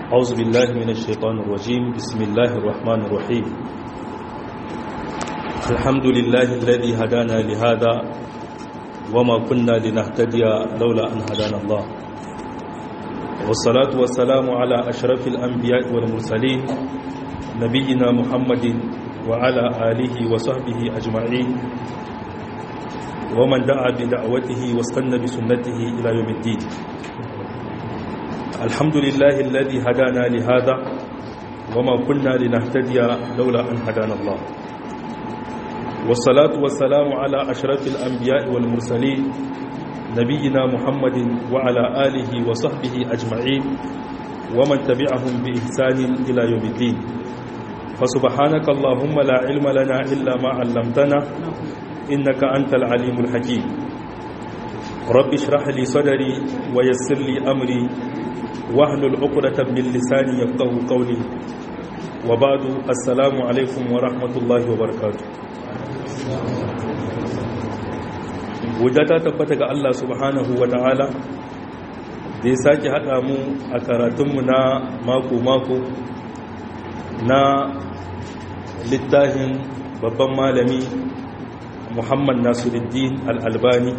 أعوذ بالله من الشيطان الرجيم بسم الله الرحمن الرحيم الحمد لله الذي هدانا لهذا وما كنا لنهتدي لولا أن هدانا الله والصلاة والسلام على أشرف الأنبياء والمرسلين نبينا محمد وعلى آله وصحبه أجمعين ومن دعا بدعوته واستنى بسنته إلى يوم الدين الحمد لله الذي هدانا لهذا وما كنا لنهتدي لولا أن هدانا الله والصلاة والسلام على أشرف الأنبياء والمرسلين نبينا محمد وعلى آله وصحبه أجمعين ومن تبعهم بإحسان إلى يوم الدين فسبحانك اللهم لا علم لنا إلا ما علمتنا إنك أنت العليم الحكيم رب اشرح لي صدري ويسر لي أمري واحلل عقدة من لساني يفقه قولي وبعد السلام عليكم ورحمة الله وبركاته ta tabbata ga Allah subhanahu wa ta'ala da ya sake haɗa mu a karatunmu na mako-mako na littafin babban malami muhammad nasiruddin al'albani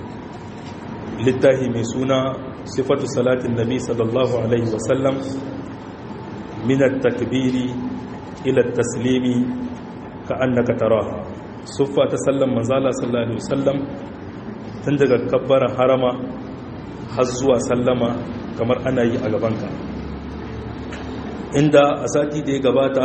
littafi mai suna sifatu salatin nabi sallallahu alaihi wasallam minar takbiri ila taslimi ka annaka taraha suffa ta sallan manzala sallallahu alaihi wasallam tun daga kabbar harama har zuwa sallama kamar ana yi a gabanka inda a sati da ya gabata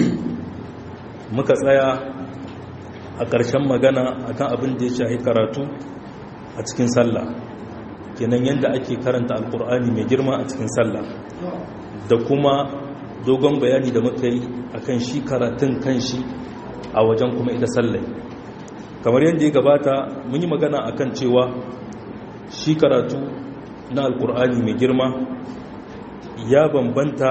muka tsaya a ƙarshen magana akan abin da ya shahi karatu a cikin sallah kenan yadda ake karanta alkur'ani mai girma a cikin sallah da kuma dogon bayani da muka yi akan shi karatun kan shi a wajen kuma ita sallai kamar yadda ya gabata mun yi magana akan cewa shi karatu na alkur'ani mai girma ya bambanta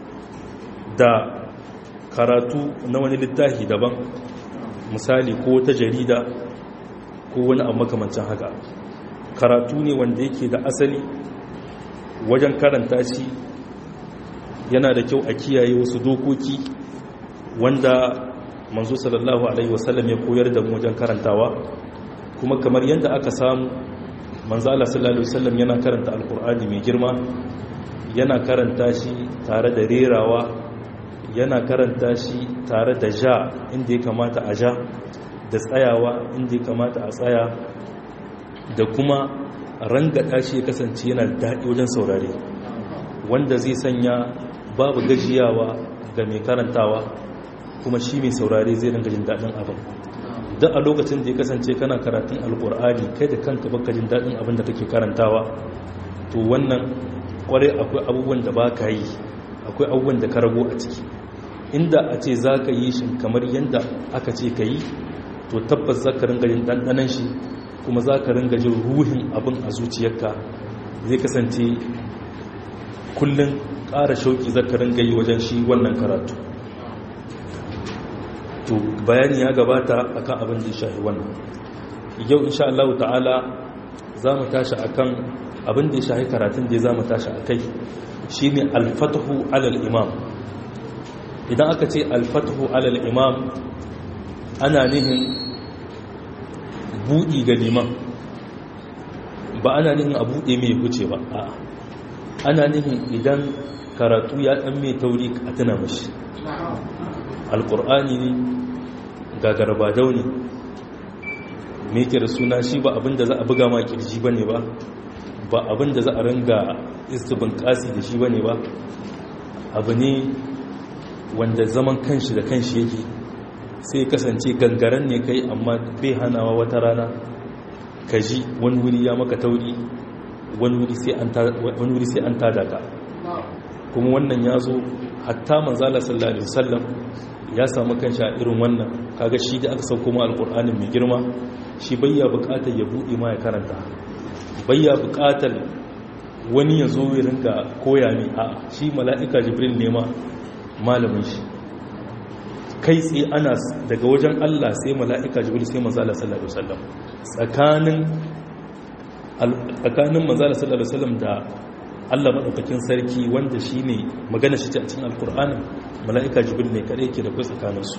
da karatu na wani littafi daban misali ko ta jarida ko wani abu makamancin haka karatu ne wanda yake da asali wajen karanta shi yana da kyau a kiyaye wasu dokoki wanda manzo sallallahu alaihi wasallam ya koyar da mu wajen karantawa kuma kamar yadda aka samu manzo Allah sallallahu alaihi wasallam yana karanta alkur'ani mai girma yana karanta shi tare da rerawa yana karanta shi tare da ja inda ya kamata a ja da tsayawa inda ya kamata a tsaya da kuma rangada shi ya kasance yana daɗi wajen saurare wanda zai sanya babu gajiyawa ga mai karantawa kuma shi mai saurare zai ringa jin daɗin abin duk a lokacin da ya kasance kana karatun alkur'ani kai da kanka baka jin daɗin abin da kake karantawa to wannan kwarai akwai abubuwan da ba ka yi akwai abubuwan da ka rago a ciki inda a ce za ka yi shi kamar yadda aka ce ka yi to tabbas za ka ringa jin ɗanɗanan shi kuma za ka ringa jin ruhin abin a zuciyarka zai kasance kullum ƙara shauƙi za ka ringa yi wajen shi wannan karatu to bayani ya gabata akan abin da ya shahi wannan yau insha Allah ta'ala za mu tashi akan abin da ya shahi karatun da za mu tashi a kai shi ne alfatahu alal imam idan aka ce alfatahu alal imam ana nihin buɗi ga liman ba ana nihin a buɗe mai huce ba a ana nihin idan karatu ya ɗan mai tauri a tuna mashi alƙur'ani ne gagarbadau ne mai da suna shi ba abinda za a buga ma kirji ba ne ba ba abinda za a ringa istibin kasi da shi ba ne ba abu ne wanda zaman kanshi da kanshi yake sai kasance gangaren ne kai amma bai hanawa wata rana ka ji wani wuri ya maka tauri wani wuri sai an tada ka kuma wannan ya zo hatta manzala sallallahu alaihi wasallam ya samu kanshi a irin wannan kaga shi da aka sauko ma alqur'anin mai girma shi bayya bukatar ya bude ma ya karanta bayya bukatar wani ya zo ya ringa koya ne a shi mala'ika jibril ne ma malamin shi kai tsaye ana daga wajen Allah sai mala'ika jibril sai manzala sallallahu alaihi wasallam tsakanin tsakanin manzala sallallahu alaihi wasallam da Allah maɗaukakin sarki wanda shi ne magana shi ce a cikin alkur'anin mala'ika jibril ne kaɗai ke da kai tsakaninsu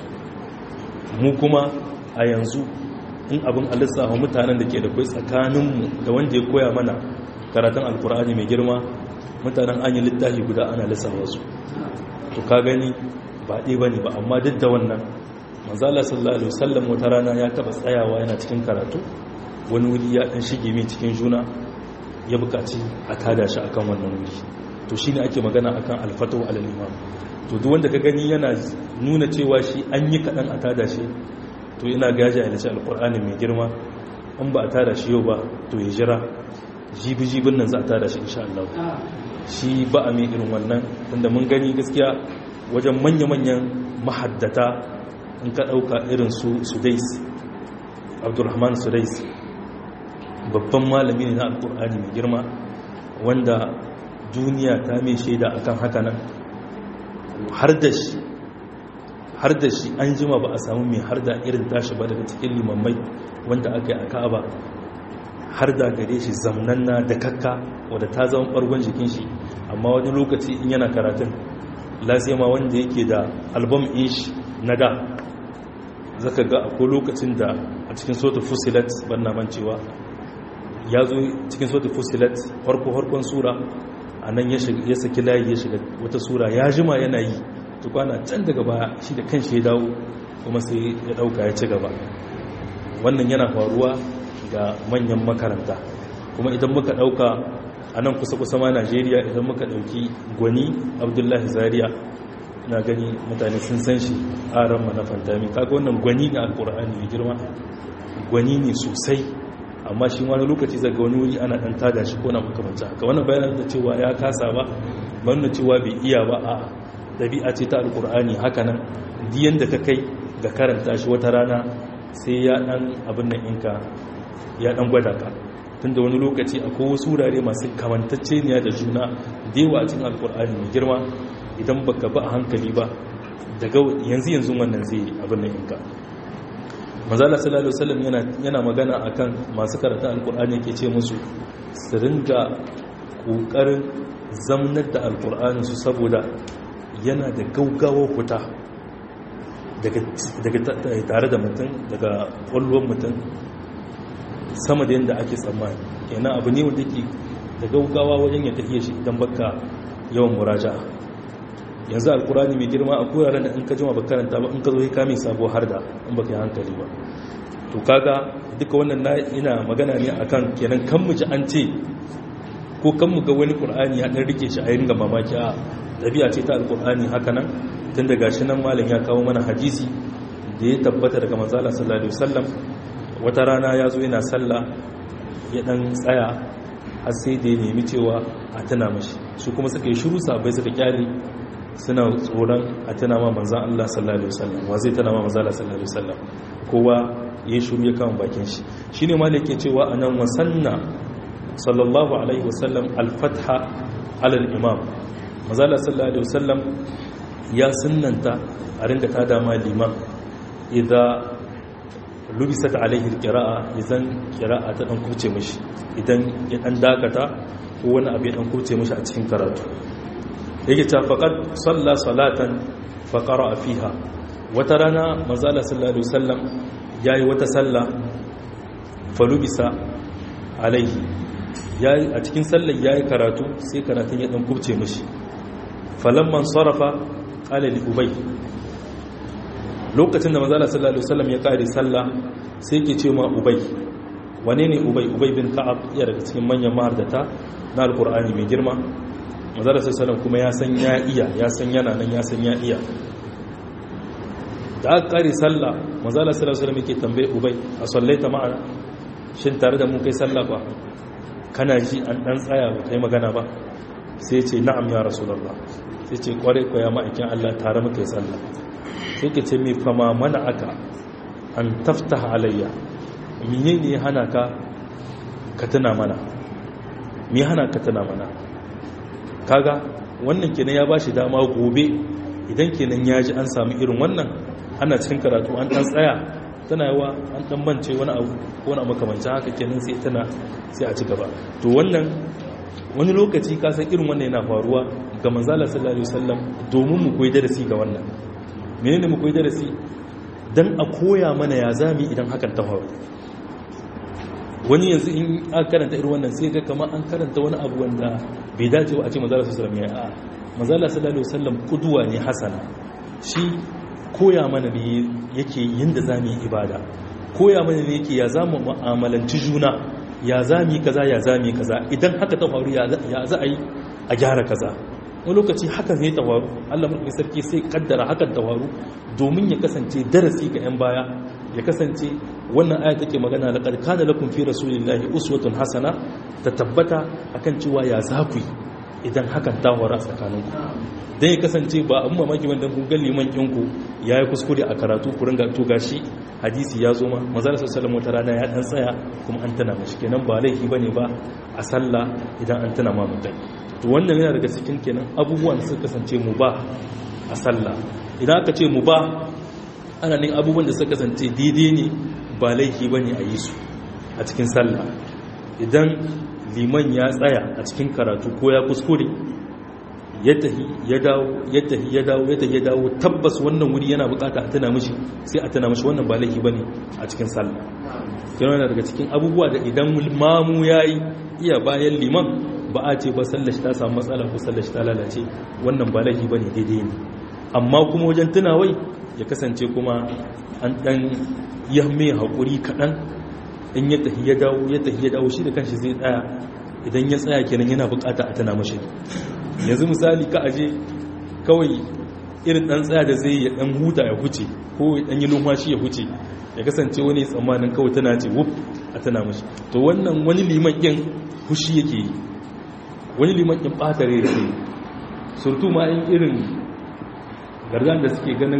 mu kuma a yanzu in abin alisawa mutanen da ke da kai tsakaninmu da wanda ya koya mana karatun alkur'ani mai girma mutanen an yi littafi guda ana lissawa su to ka gani ba ɗaya ba ne ba amma duk da wannan manzala sallallahu alaihi wasallam wata rana ya taɓa tsayawa yana cikin karatu wani wuri ya ɗan shige mai cikin juna ya buƙaci a tada shi akan wannan wuri to shine ake magana akan alfatu alal imam to duk wanda ka gani yana nuna cewa shi an yi kaɗan a tada shi to ina gaji a lice alƙur'ani mai girma in ba a tada shi yau ba to ya jira jibi-jibin nan za a tada shi insha Allah shi ba a mai irin wannan tunda mun gani gaskiya wajen manya-manyan mahaddata in ka ɗauka irin su sudais abdulrahman sudais babban malami ne na alƙur'ani mai girma wanda duniya ta mai shaida akan haka nan har da shi har da shi an jima ba a samu mai har da irin tashi ba daga cikin limammai wanda aka yi a ka'aba har da gare shi zamnanna da kakka wadda ta zama ɓargon jikin shi amma wani lokaci in yana karatun lasima wanda yake da album ish na da zaka ga akwai lokacin da a cikin sotu fusilat ban na mancewa ya zo cikin sotu fusilat farko-farkon sura a nan ya saki layi ya shiga wata sura ya jima yana yi tukwana can daga baya shi da kan shi ya dawo kuma sai ya dauka ya ci gaba wannan yana faruwa ga manyan makaranta kuma idan muka dauka a nan kusa-kusa ma najeriya idan muka dauki gwani abdullahi zaria na gani mutane sun san shi a ran na fantami kaga wannan gwani na alkur'ani mai girma gwani ne sosai amma shi wani lokaci zaga wani wuri ana dan tada shi ko na makamanci haka wannan bayanan da cewa ya kasa ba wannan cewa bai iya ba a dabi'a ce ta alkur'ani haka nan diyan da ka kai ga karanta shi wata rana sai ya dan abin nan inka ya dan gwada ka tunda wani lokaci akwai wasu wurare masu kamantacce ne da juna da yawa a cikin alkur'ani mai girma idan baka ba a hankali ba daga yanzu yanzu wannan zai abin nan inka manzala sallallahu alaihi wasallam yana yana magana akan masu karanta alkur'ani yake ce musu su ringa kokarin zamnar da alkur'ani su saboda yana da gaugawa fita daga daga tare da mutum daga kwallon mutum sama da yadda ake tsammani kenan abu ne wanda ke da gaugawa wajen ya tafiye shi idan baka yawan muraja'a yanzu alkurani mai girma a kuraren da in ka jima ba karanta ba in ka zo ya kame sabo har da in baka yi hankali ba to kaga duka wannan na ina magana ne akan kenan kan mu ji an ce ko kan mu ga wani qur'ani ya dan rike shi a ringa mamaki a dabi'a ce ta alkurani haka nan tun daga shi nan malam ya kawo mana hadisi da ya tabbata daga manzo Allah sallallahu alaihi wasallam wata rana ya zo yana sallah ya dan tsaya har sai da ya nemi cewa a tana mashi su kuma suka yi shiru sabai suka kyale suna tsoron a tana ma manzan Allah sallallahu Alaihi wasallam wa zai tana ma manzan Allah sallallahu Alaihi wasallam kowa ya shuru ya kama bakin shi shi ne ma da ke cewa a nan wasanna sallallahu Alaihi wasallam alfatha alal imam manzan Allah sallallahu Alaihi wasallam ya sunanta a ringa ta dama liman idan lubisat alaihi kira'a idan kira'a ta dan kuce mishi idan ya dan dakata ko wani abu ya dan kuce mishi a cikin karatu yake ta faƙad salla salatan faƙara a fiha wata rana manzala sallallahu alaihi wasallam ya yi wata salla falubisa alaihi a cikin sallar ya yi karatu sai karatun ya ɗan kubce mashi falamman sarrafa ƙalali ubai lokacin da manzala sallallahu alaihi wasallam ya ƙare salla sai ke ce ma ubai wane ne ubai ubai bin ka'ab iya daga cikin manyan mahardata na alkur'ani mai girma mazara sassanin kuma ya san ya iya ya san yana nan ya san ya iya da aka kare sallah mazala sassanin yake tambaye ubai a sallaita ma'ana shin tare da mun kai sallah ba kana ji an dan tsaya ba kai magana ba sai ce na'am ya rasulullah sai ce kware ko ya ma'aikin Allah tare muka yi sallah sai ke ce me fama mana aka an taftaha alayya menene ya hana ka ka tuna mana me hana ka tuna mana kaga wannan kenan ya bashi dama gobe idan kenan ya ji an samu irin wannan ana cikin karatu an dan tsaya tana yawa an dan bance wani abu ko wani makamancin haka kenan sai tana sai a ci gaba to wannan wani lokaci ka san irin wannan yana faruwa ga manzala sallallahu alaihi wasallam domin mu koyi darasi ga wannan menene mu koyi darasi dan a koya mana ya zami idan hakan ta faru wani yanzu in aka karanta irin wannan sai ga kamar an karanta wani abu wanda bai dace ba a ce manzala sallallahu alaihi wasallam ya a manzala sallallahu alaihi wasallam kuduwa ne hasana shi koya mana ne yake yinda zamu yi ibada koya mana ne yake ya zamu mu'amalanci juna ya zami kaza ya zami kaza idan haka ta faru ya za a yi a gyara kaza wani lokaci hakan ne ta faru Allah mulkin sarki sai kaddara hakan ta faru domin ya kasance darasi ga 'yan baya ya kasance wannan aya take magana da kana lakum fi rasulillahi uswatun hasana ta tabbata akan cewa ya za ku yi idan hakan ta faru a tsakaninku dan ya kasance ba abin mamaki wanda kun ga liman ɗinku ya yi kuskure a karatu ku ringa to gashi hadisi ya zo ma manzara sallallahu wata rana ya dan tsaya kuma an tana mashi kenan ba laifi bane ba a sallah idan an tana ma mutai to wannan yana daga cikin kenan abubuwan da suka kasance mu ba a sallah idan aka ce mu ba ana ne abubuwan da suka kasance daidai ne ba laifi bane a yi su a cikin sallah idan liman ya tsaya a cikin karatu ko ya kuskure ya tahi ya dawo ya tahi ya dawo ya tahi ya dawo tabbas wannan wuri yana bukata a tana mishi sai a tana mishi wannan ba laifi bane a cikin sallah yana daga cikin abubuwa da idan mamu yayi iya bayan liman ba a ce ba sallar shi ta samu matsala ko sallar shi ta lalace wannan ba laifi bane daidai ne amma kuma wajen tunawai ya kasance kuma an dan yamme hakuri kadan in ya tahi ya dawo ya tahi ya dawo shi da kanshi zai tsaya idan ya tsaya kenan yana bukata a tana mashi yanzu misali ka aje kawai irin dan tsaya da zai ya dan huta ya huce ko ya dan yi lumfashi ya huce ya kasance wani tsammanin kawai tana ce wuf a tana mashi to wannan wani liman yin hushi yake yi wani liman yin ɓata rai yake surtu ma in irin gargan da suke ganin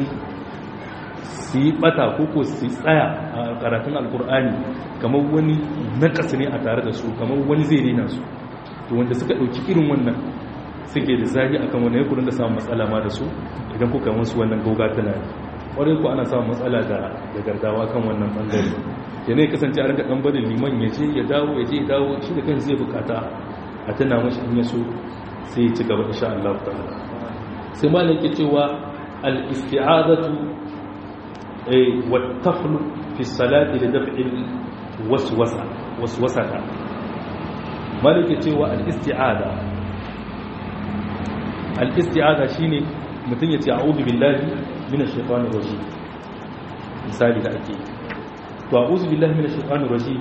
su yi ɓata ko ko su tsaya a karatun alkur'ani kamar wani nakas ne a tare da su kamar wani zai rena su to wanda suka ɗauki irin wannan suke da zahi akan wani yakurin da samun matsala ma da su idan kuka wasu wannan gauga tana kwarai ku ana samun matsala da gardawa kan wannan bangare ke ne kasance a rinka ɗan barin liman ya je ya dawo ya je ya dawo shi da kan zai bukata a tana mashi in yaso sai ya ci gaba insha Allah ta'ala sai ma yake cewa al-isti'azatu ay wa taflu fi salati li daf'i waswasa waswasata malike cewa al-isti'ada al-isti'ada shine mutum ya ce a'udhu billahi minash shaitanir rajim misali da ake to a'udhu billahi minash shaitanir rajim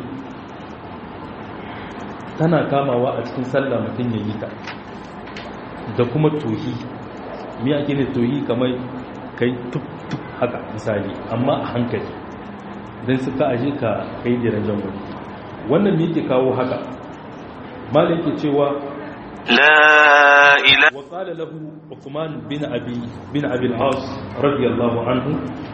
tana kamawa a cikin sallah mutum ya yi ta da kuma tohi mi ake ne tohi kamar kai tuk tuk haka misali amma a hankali dan suka aje ka kai jiran jango wannan me yake kawo haka malai ke cewa لا إله وقال له عثمان بن أبي بن أبي العاص رضي الله عنه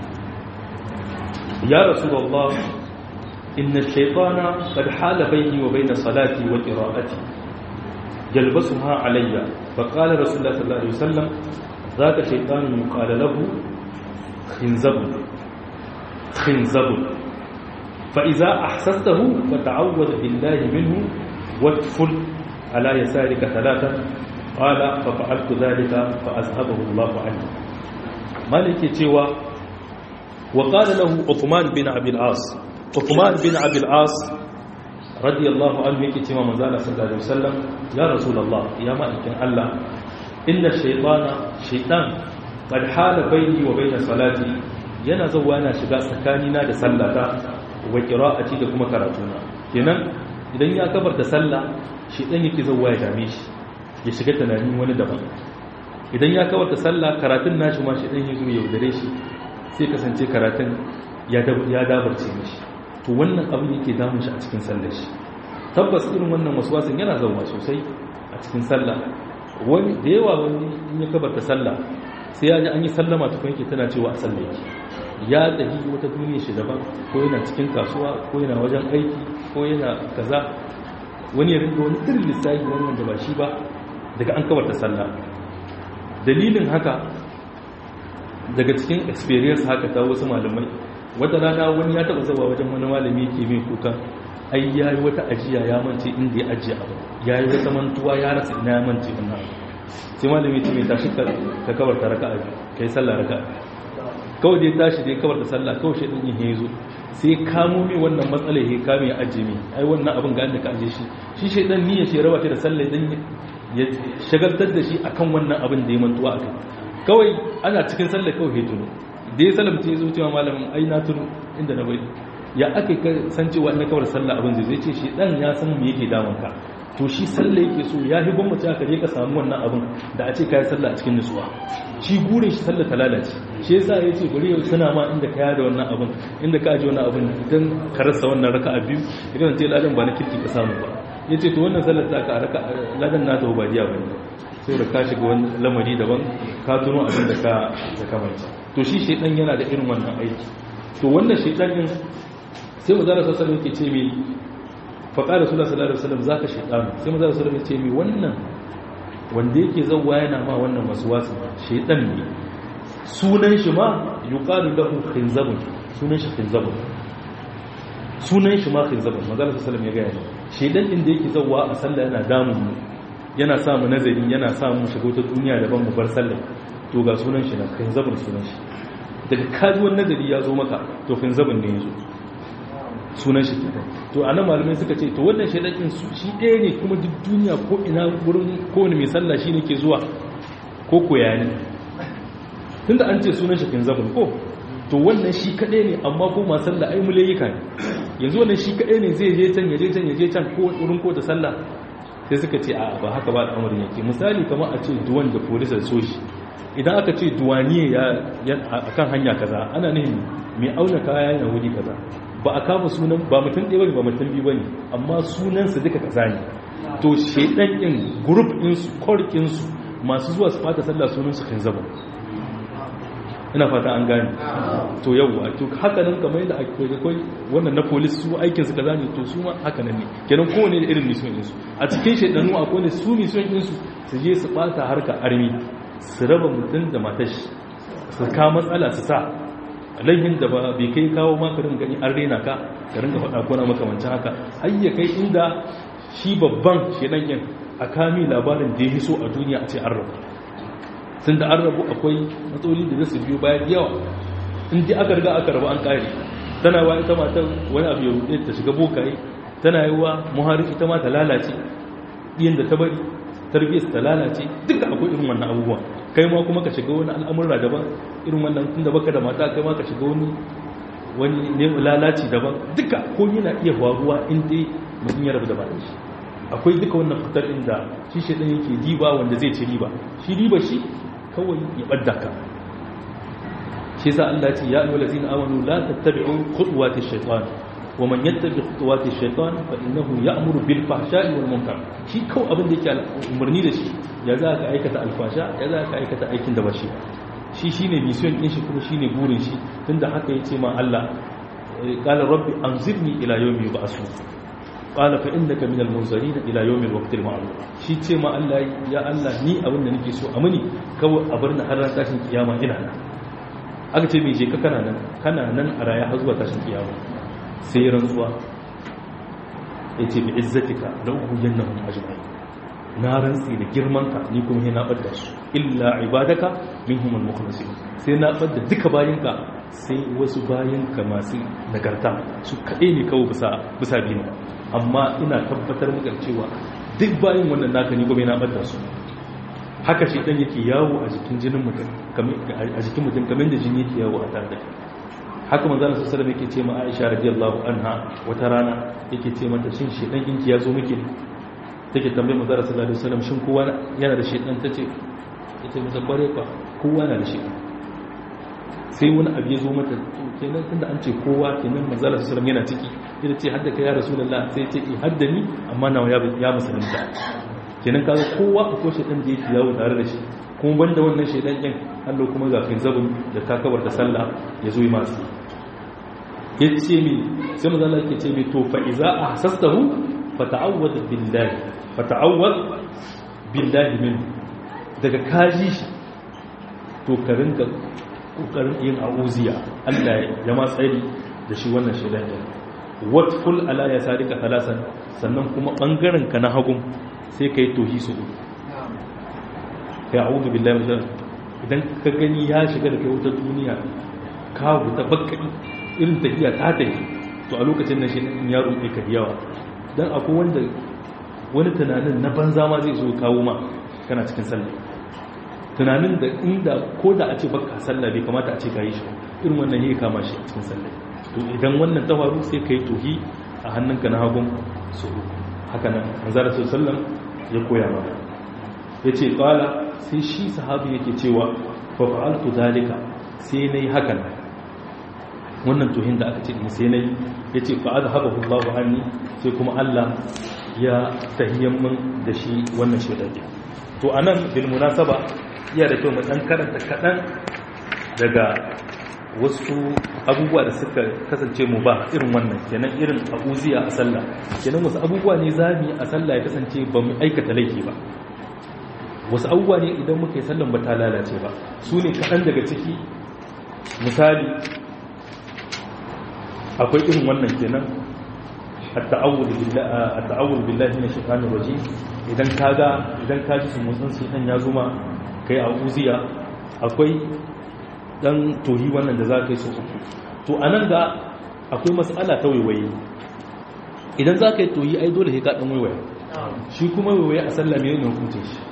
يا رسول الله إن الشيطان قد حال بيني وبين صلاتي وقراءتي يلبسها علي فقال رسول الله صلى الله عليه وسلم ذاك شيطان يقال له خنزب خنزب فإذا أحسسته فتعوذ بالله منه وادفل على يسارك ثلاثة قال ففعلت ذلك فأذهبه الله عني مالك تيوى وقال له عثمان بن أبي العاص عثمان بن أبي العاص رضي الله عنه يكي تيوى مزالة صلى الله عليه وسلم يا رسول الله يا مالك الله إن الشيطان شيطان قد حال بيني وبين صلاتي yana zauwa yana shiga tsakanina da sallata wa qira'ati da kuma karatuna kenan idan ya kabarta sallah shi dan yake zauwa ya dame shi ya shiga tunanin wani daban idan ya kabarta sallah karatun nashi ma shi dan yazo ya yaudare shi sai kasance karatun ya ya dabarce mishi to wannan abin yake damun shi a cikin sallar shi tabbas irin wannan waswasin yana zauwa sosai a cikin sallah wani da yawa wani in ya kabarta sallah sai ya ji an yi sallama tukun yake tana cewa a sallah yake ya tafi wata duniya shi daban ko yana cikin kasuwa ko yana wajen aiki ko yana kaza wani ya rinka wani irin lissafi wannan da ba shi ba daga an kabarta sallah dalilin haka daga cikin experience haka ta wasu malamai wata rana wani ya taba zaba wajen wani malami ke mai kuka ai yayi wata ajiya ya mance inda ya ajiye abu yayi wata mantuwa ya rasa ina ya mance wannan abu sai malami ya ce mai tashi ka kawar ta raka'a kai sallah raka'a kawai dai tashi dai kawar da sallah kawai shi din yin zo sai kamo mai wannan matsalar ya kame ya ajiye mai ai wannan abin ga da ka ajiye shi shi shaidan niyyar shi raba ta da sallah dan ya shagaltar da shi akan wannan abin da ya mantuwa akai kawai ana cikin sallah kawai ya tuno da ya salamta ya zo cewa malamin ai na tuno inda na bari ya aka san cewa ina kawar sallah abin zai ce shi dan ya san me yake damun ka to shi sallah yake so ya hi gwamnati aka je ka samu wannan abin da a ce kayi sallah a cikin nutsuwa shi gurin shi sallah ta lalace shi yasa ya ce bari yau suna ma inda ka da wannan abin inda ka aji wannan abin idan ka rasa wannan raka'a biyu idan ce ladan ba na kirki ka samu ba ya ce to wannan sallar ta ka raka ladan na ta ba diya ba ne sai da ka shiga wani lamari daban ka tuno abin da ka da kamanta to shi shedan yana da irin wannan aiki to wannan shedan din sai mu zara sallallahu alaihi ce mai faƙa da sula sallallahu alaihi wasallam zaka shaytan sai mu zara sallallahu alaihi ce mai wannan wanda yake zawwa yana ma wannan waswasi shaytan ne sunan shi ma yuqalu lahu khinzabun sunan shi khinzabun sunan shi ma khinzabun manzo sallallahu alaihi wasallam ya ga yana shaytan din da yake zawwa a sallah yana damun mu yana sa mu nazari yana sa mu shiga wata duniya daban mu bar sallah to ga sunan shi na khinzabun sunan shi daga kajuwan nazari ya zo maka to khinzabun ne ya zo sunan shi kenan to anan malamai suka ce to wannan shaidakin shi ɗaya ne kuma duk duniya ko ina wurin kowane mai sallah shi ne ke zuwa ko koya ne tunda an ce sunan shi kin zabin ko to wannan shi kaɗai ne amma ko ma sallah ai mulayika ne yanzu wannan shi kaɗai ne zai je can ya je can ya je can ko wurin ko da sallah sai suka ce a ba haka ba al'amarin yake misali kamar a ce duwan da polisa so shi idan aka ce duwaniye ya akan hanya kaza ana nihin mai auna kaya yana wuri kaza ba a kama sunan ba mutum ɗaya bane ba mutum biyu bane amma sunansu duka kaza ne to shedan din group din su core din su masu zuwa su fata sallah sunan su kanzaba ina fata an gane to yawa to haka nan kamar yadda ake kai wannan na police su aikin su kaza ne to su ma haka nan ne kenan kowane da irin mission din su a cikin shedanu akwai ne su mission din su su je su fata harka army su raba mutum da matashi su ka matsala su sa laihin da ba bai kai kawo makarin gani an rena ka ka ringa faɗa ko na makamancin haka har ya kai inda shi babban shedan yin a kami labarin da ya so a duniya a ce an rabu sun da an rabu akwai matsaloli da zasu biyo bayan yawa in ji aka riga aka rabu an kare tana wa ita matan wani abu ya rude ta shiga bokaye tana yi wa muharik ita ma ta lalace ɗiyan da ta bari tarbiyyar ta lalace duka akwai irin wannan abubuwa kai ma kuma ka shiga wani al'amurra daban irin wannan tun da baka da mata kai ma ka shiga wani wani ne lalaci daban duka ko yana iya faruwa in dai mutum ya rabu da bayan shi akwai duka wannan fitar inda shi shi ɗan yake diba wanda zai ci riba shi riba shi kawai ya ɓadda ka shi yasa Allah ce ya ayyuhal ladzina amanu la tattabi'u khutuwati shaytan wa man yattabi khutuwati shaytan fa innahu ya'muru bil fahsha'i wal munkar shi kawai abin da yake umarni da shi ya za ka aikata alfasha ya za ka aikata aikin da ba shi shi shine mission din shi kuma shine burin shi tunda haka yace ma Allah qala rabbi anzirni ila yawmi yub'asun qala fa innaka minal munzirin ila yawmi alwaqti alma'lum shi ce ma Allah ya Allah ni abin da nake so a muni kawai a bar ni har ran tashin kiyama ina nan aka ce me je ka kana nan kana nan a raya har zuwa tashin kiyama sai rantsuwa yace bi izzatika la uhiyannahum ajma'in na rantsi da girmanka ni kuma yana ɓadda su illa ibadaka minhum al-mukhlasin sai na ɓadda duka bayinka sai wasu bayinka masu nagarta su kaɗai ne kawo bisa bisa binu amma ina tabbatar maka cewa duk bayin wannan naka ni kuma yana ɓadda su haka shi dan yake yawo a jikin jinin mutum a jikin mutum kamar da jini yake yawo a tare da haka manzo Allah sallallahu alaihi yake ce ma Aisha radiyallahu anha wata rana yake ce mata shin shi dan kinki ya zo miki take tambaye mu zara sallallahu alaihi wasallam shin kowa yana da shedan tace ita mu zabbare ka kowa yana da shedan sai wani abu ya zo mata to kenan tunda an ce kowa kenan manzo sallallahu alaihi wasallam yana ciki ita ce hadda ka ya rasulullah sai ce eh hadda ni amma nawa ya ya musulunta kenan kaga kowa akwai shedan da yake yawo tare da shi kuma banda wannan shedan din Allah kuma ga fin zabun da takabar da sallah ya zo yi masu yace mi sai manzo Allah yake ce mi to fa iza ahsastahu fata'awwad billahi fata'awwad billahi min daga kaji shi to ka rinka kokarin yin auziya Allah ya ma tsari da shi wannan shaidan din watful ala ya sarika talasan sannan kuma bangaren ka na hagun sai kai tohi su uku kai a'udhu billahi min shaitanir idan ka gani ya shiga da kai wata duniya ka wuta bakka irin tafiya ta tafi to a lokacin nan shi ya ruɗe ka yawa dan akwai wanda wani tunanin na banza ma zai zo kawo ma kana cikin sallah tunanin da inda ko da a ce baka sallah bai kamata a ce ka yi shi irin wannan ya kama shi a cikin sallah to idan wannan ta faru sai ka yi tohi a hannunka na hagun su haka nan manzara sallam ya koya maka ya ce kala sai shi sahabi yake cewa fa fa'altu zalika sai nayi hakan wannan tohin da aka ce sai nayi yace fa azhabahu Allahu anni sai kuma Allah ya tahiyyan min da shi wannan shedaki to anan bil munasaba iya da kyau mu dan karanta kadan daga wasu abubuwa da suka kasance mu ba irin wannan kenan irin abuziya a sallah kenan wasu abubuwa ne zamu a sallah ya kasance ba mu aikata laifi ba wasu abubuwa ne idan muka yi sallan ba ta lalace ba su ne kaɗan daga ciki misali akwai irin wannan kenan at-ta'awul billahi min shaitanir rajim idan kaga idan ka ji sun mutsun shaitan ya zuma kai a uziya akwai dan tohi wannan da za ka yi so uku to anan ga akwai mas'ala ta waiwaye idan za ka yi tohi ai dole sai ka dan waiwaye shi kuma waiwaye a sallah me ne hukuncin shi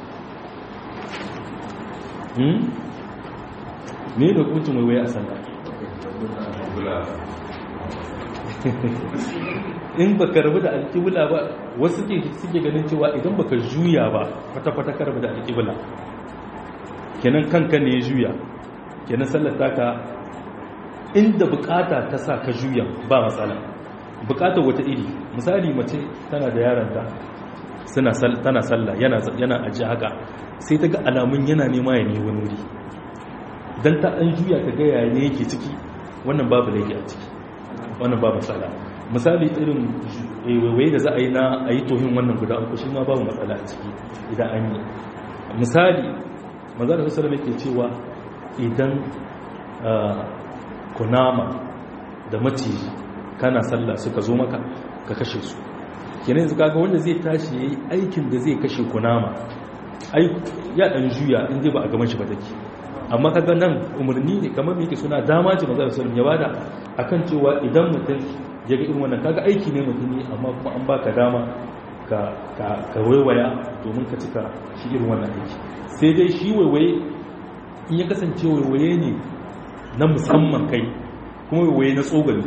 me ne hukuncin waiwaye a sallah in ba ka rabu da alƙibla ba wasu suke ganin cewa idan ba ka juya ba kwata-kwata ka rabu da alƙibla kenan kanka ne ya juya kenan sallar taka inda bukata ta sa ka juya ba matsala bukatar wata iri misali mace tana da yaranta tana sallah yana aji haka sai ta ga alamun yana nema ya ne wani wuri don ta an juya ta ga yaya ne yake ciki wannan babu laifi a ciki wannan babu matsala misali irin waiwaye da za a yi na a yi tohin wannan guda uku shi ma babu matsala a ciki idan an yi misali maza da sassarar yake cewa idan kunama da maciji kana sallah suka zo maka ka kashe su kenan yanzu kaga wanda zai tashi yayi aikin da zai kashe kunama ai ya dan juya in dai ba a gaban shi ba take amma kaga nan umarni ne kamar me yake suna dama ce manzo sallallahu ya bada akan cewa idan mutum ya ga irin wannan kaga aiki ne mutum ne amma kuma an baka dama ka ka ka waiwaya domin ka cika shi irin wannan aiki sai dai shi waiwaye in ya kasance waiwaye ne na musamman kai kuma waiwaye na tsogali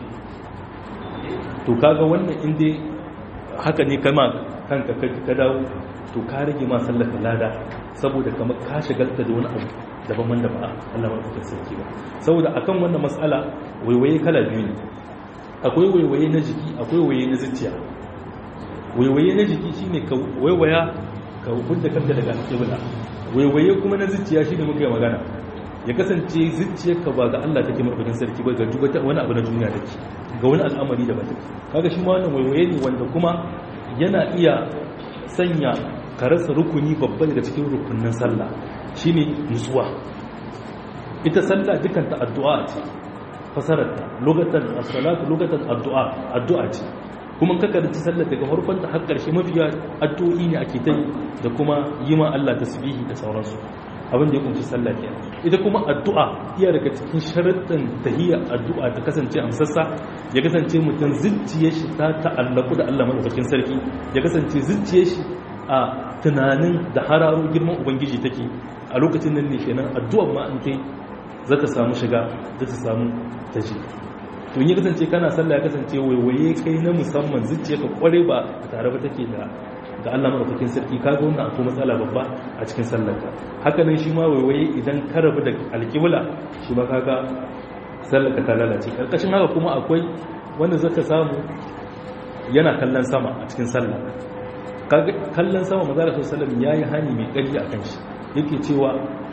to kaga wannan inda haka ne kama kanka ka dawo to ka rage ma sallaka lada saboda kamar ka shagalta da wani abu daban wanda ba Allah ba ta sarki ba saboda akan wannan mas'ala waiwaye kala biyu ne akwai waiwaye na jiki akwai waiwaye na zuciya waiwaye na jiki shine ka waiwaya ka hudda kanka daga alƙibla waiwaye kuma na zuciya shine muka yi magana ya kasance zuciyarka ba ga Allah take maɗaukakin sarki ba ga duk wani abu na duniya take ga wani al'amari da ba take kaga shi ma wannan waiwaye ne wanda kuma yana iya sanya ka rasa rukuni babba daga cikin rukunin sallah shine nutsuwa ita sallah dukan ta addu'a ce fasarar ta lokacin as-salatu lokacin addu'a addu'a ce kuma ka karanci sallar daga farkon ta har karshe mafiya addu'o'i ne ake ta yi da kuma yi ma Allah tasbihi da sauransu abin da ya kunshi sallah ke ita kuma addu'a iya daga cikin sharuɗin tahiyar addu'a ta kasance amsassa ya kasance mutum zuciyar shi ta ta'allaku da Allah madaukakin sarki ya kasance zuciyar shi a tunanin da hararo girman ubangiji take a lokacin nan ne kenan addu'ar ma in kai za ta samu shiga za ta samu taji to in ya kasance kana sallah ya kasance waiwaye kai na musamman zuciyarka kware ba tare ba take da ga Allah madaukakin sarki kaga wannan akwai matsala babba a cikin sallarka haka nan shi ma waiwaye idan ka rabu da alƙibla shi ma kaga sallarka ta lalace karkashin haka kuma akwai wanda zaka samu yana kallon sama a cikin sallah kaga kallon sama manzo Allah sallallahu yayi hani mai ƙarfi akan shi yake cewa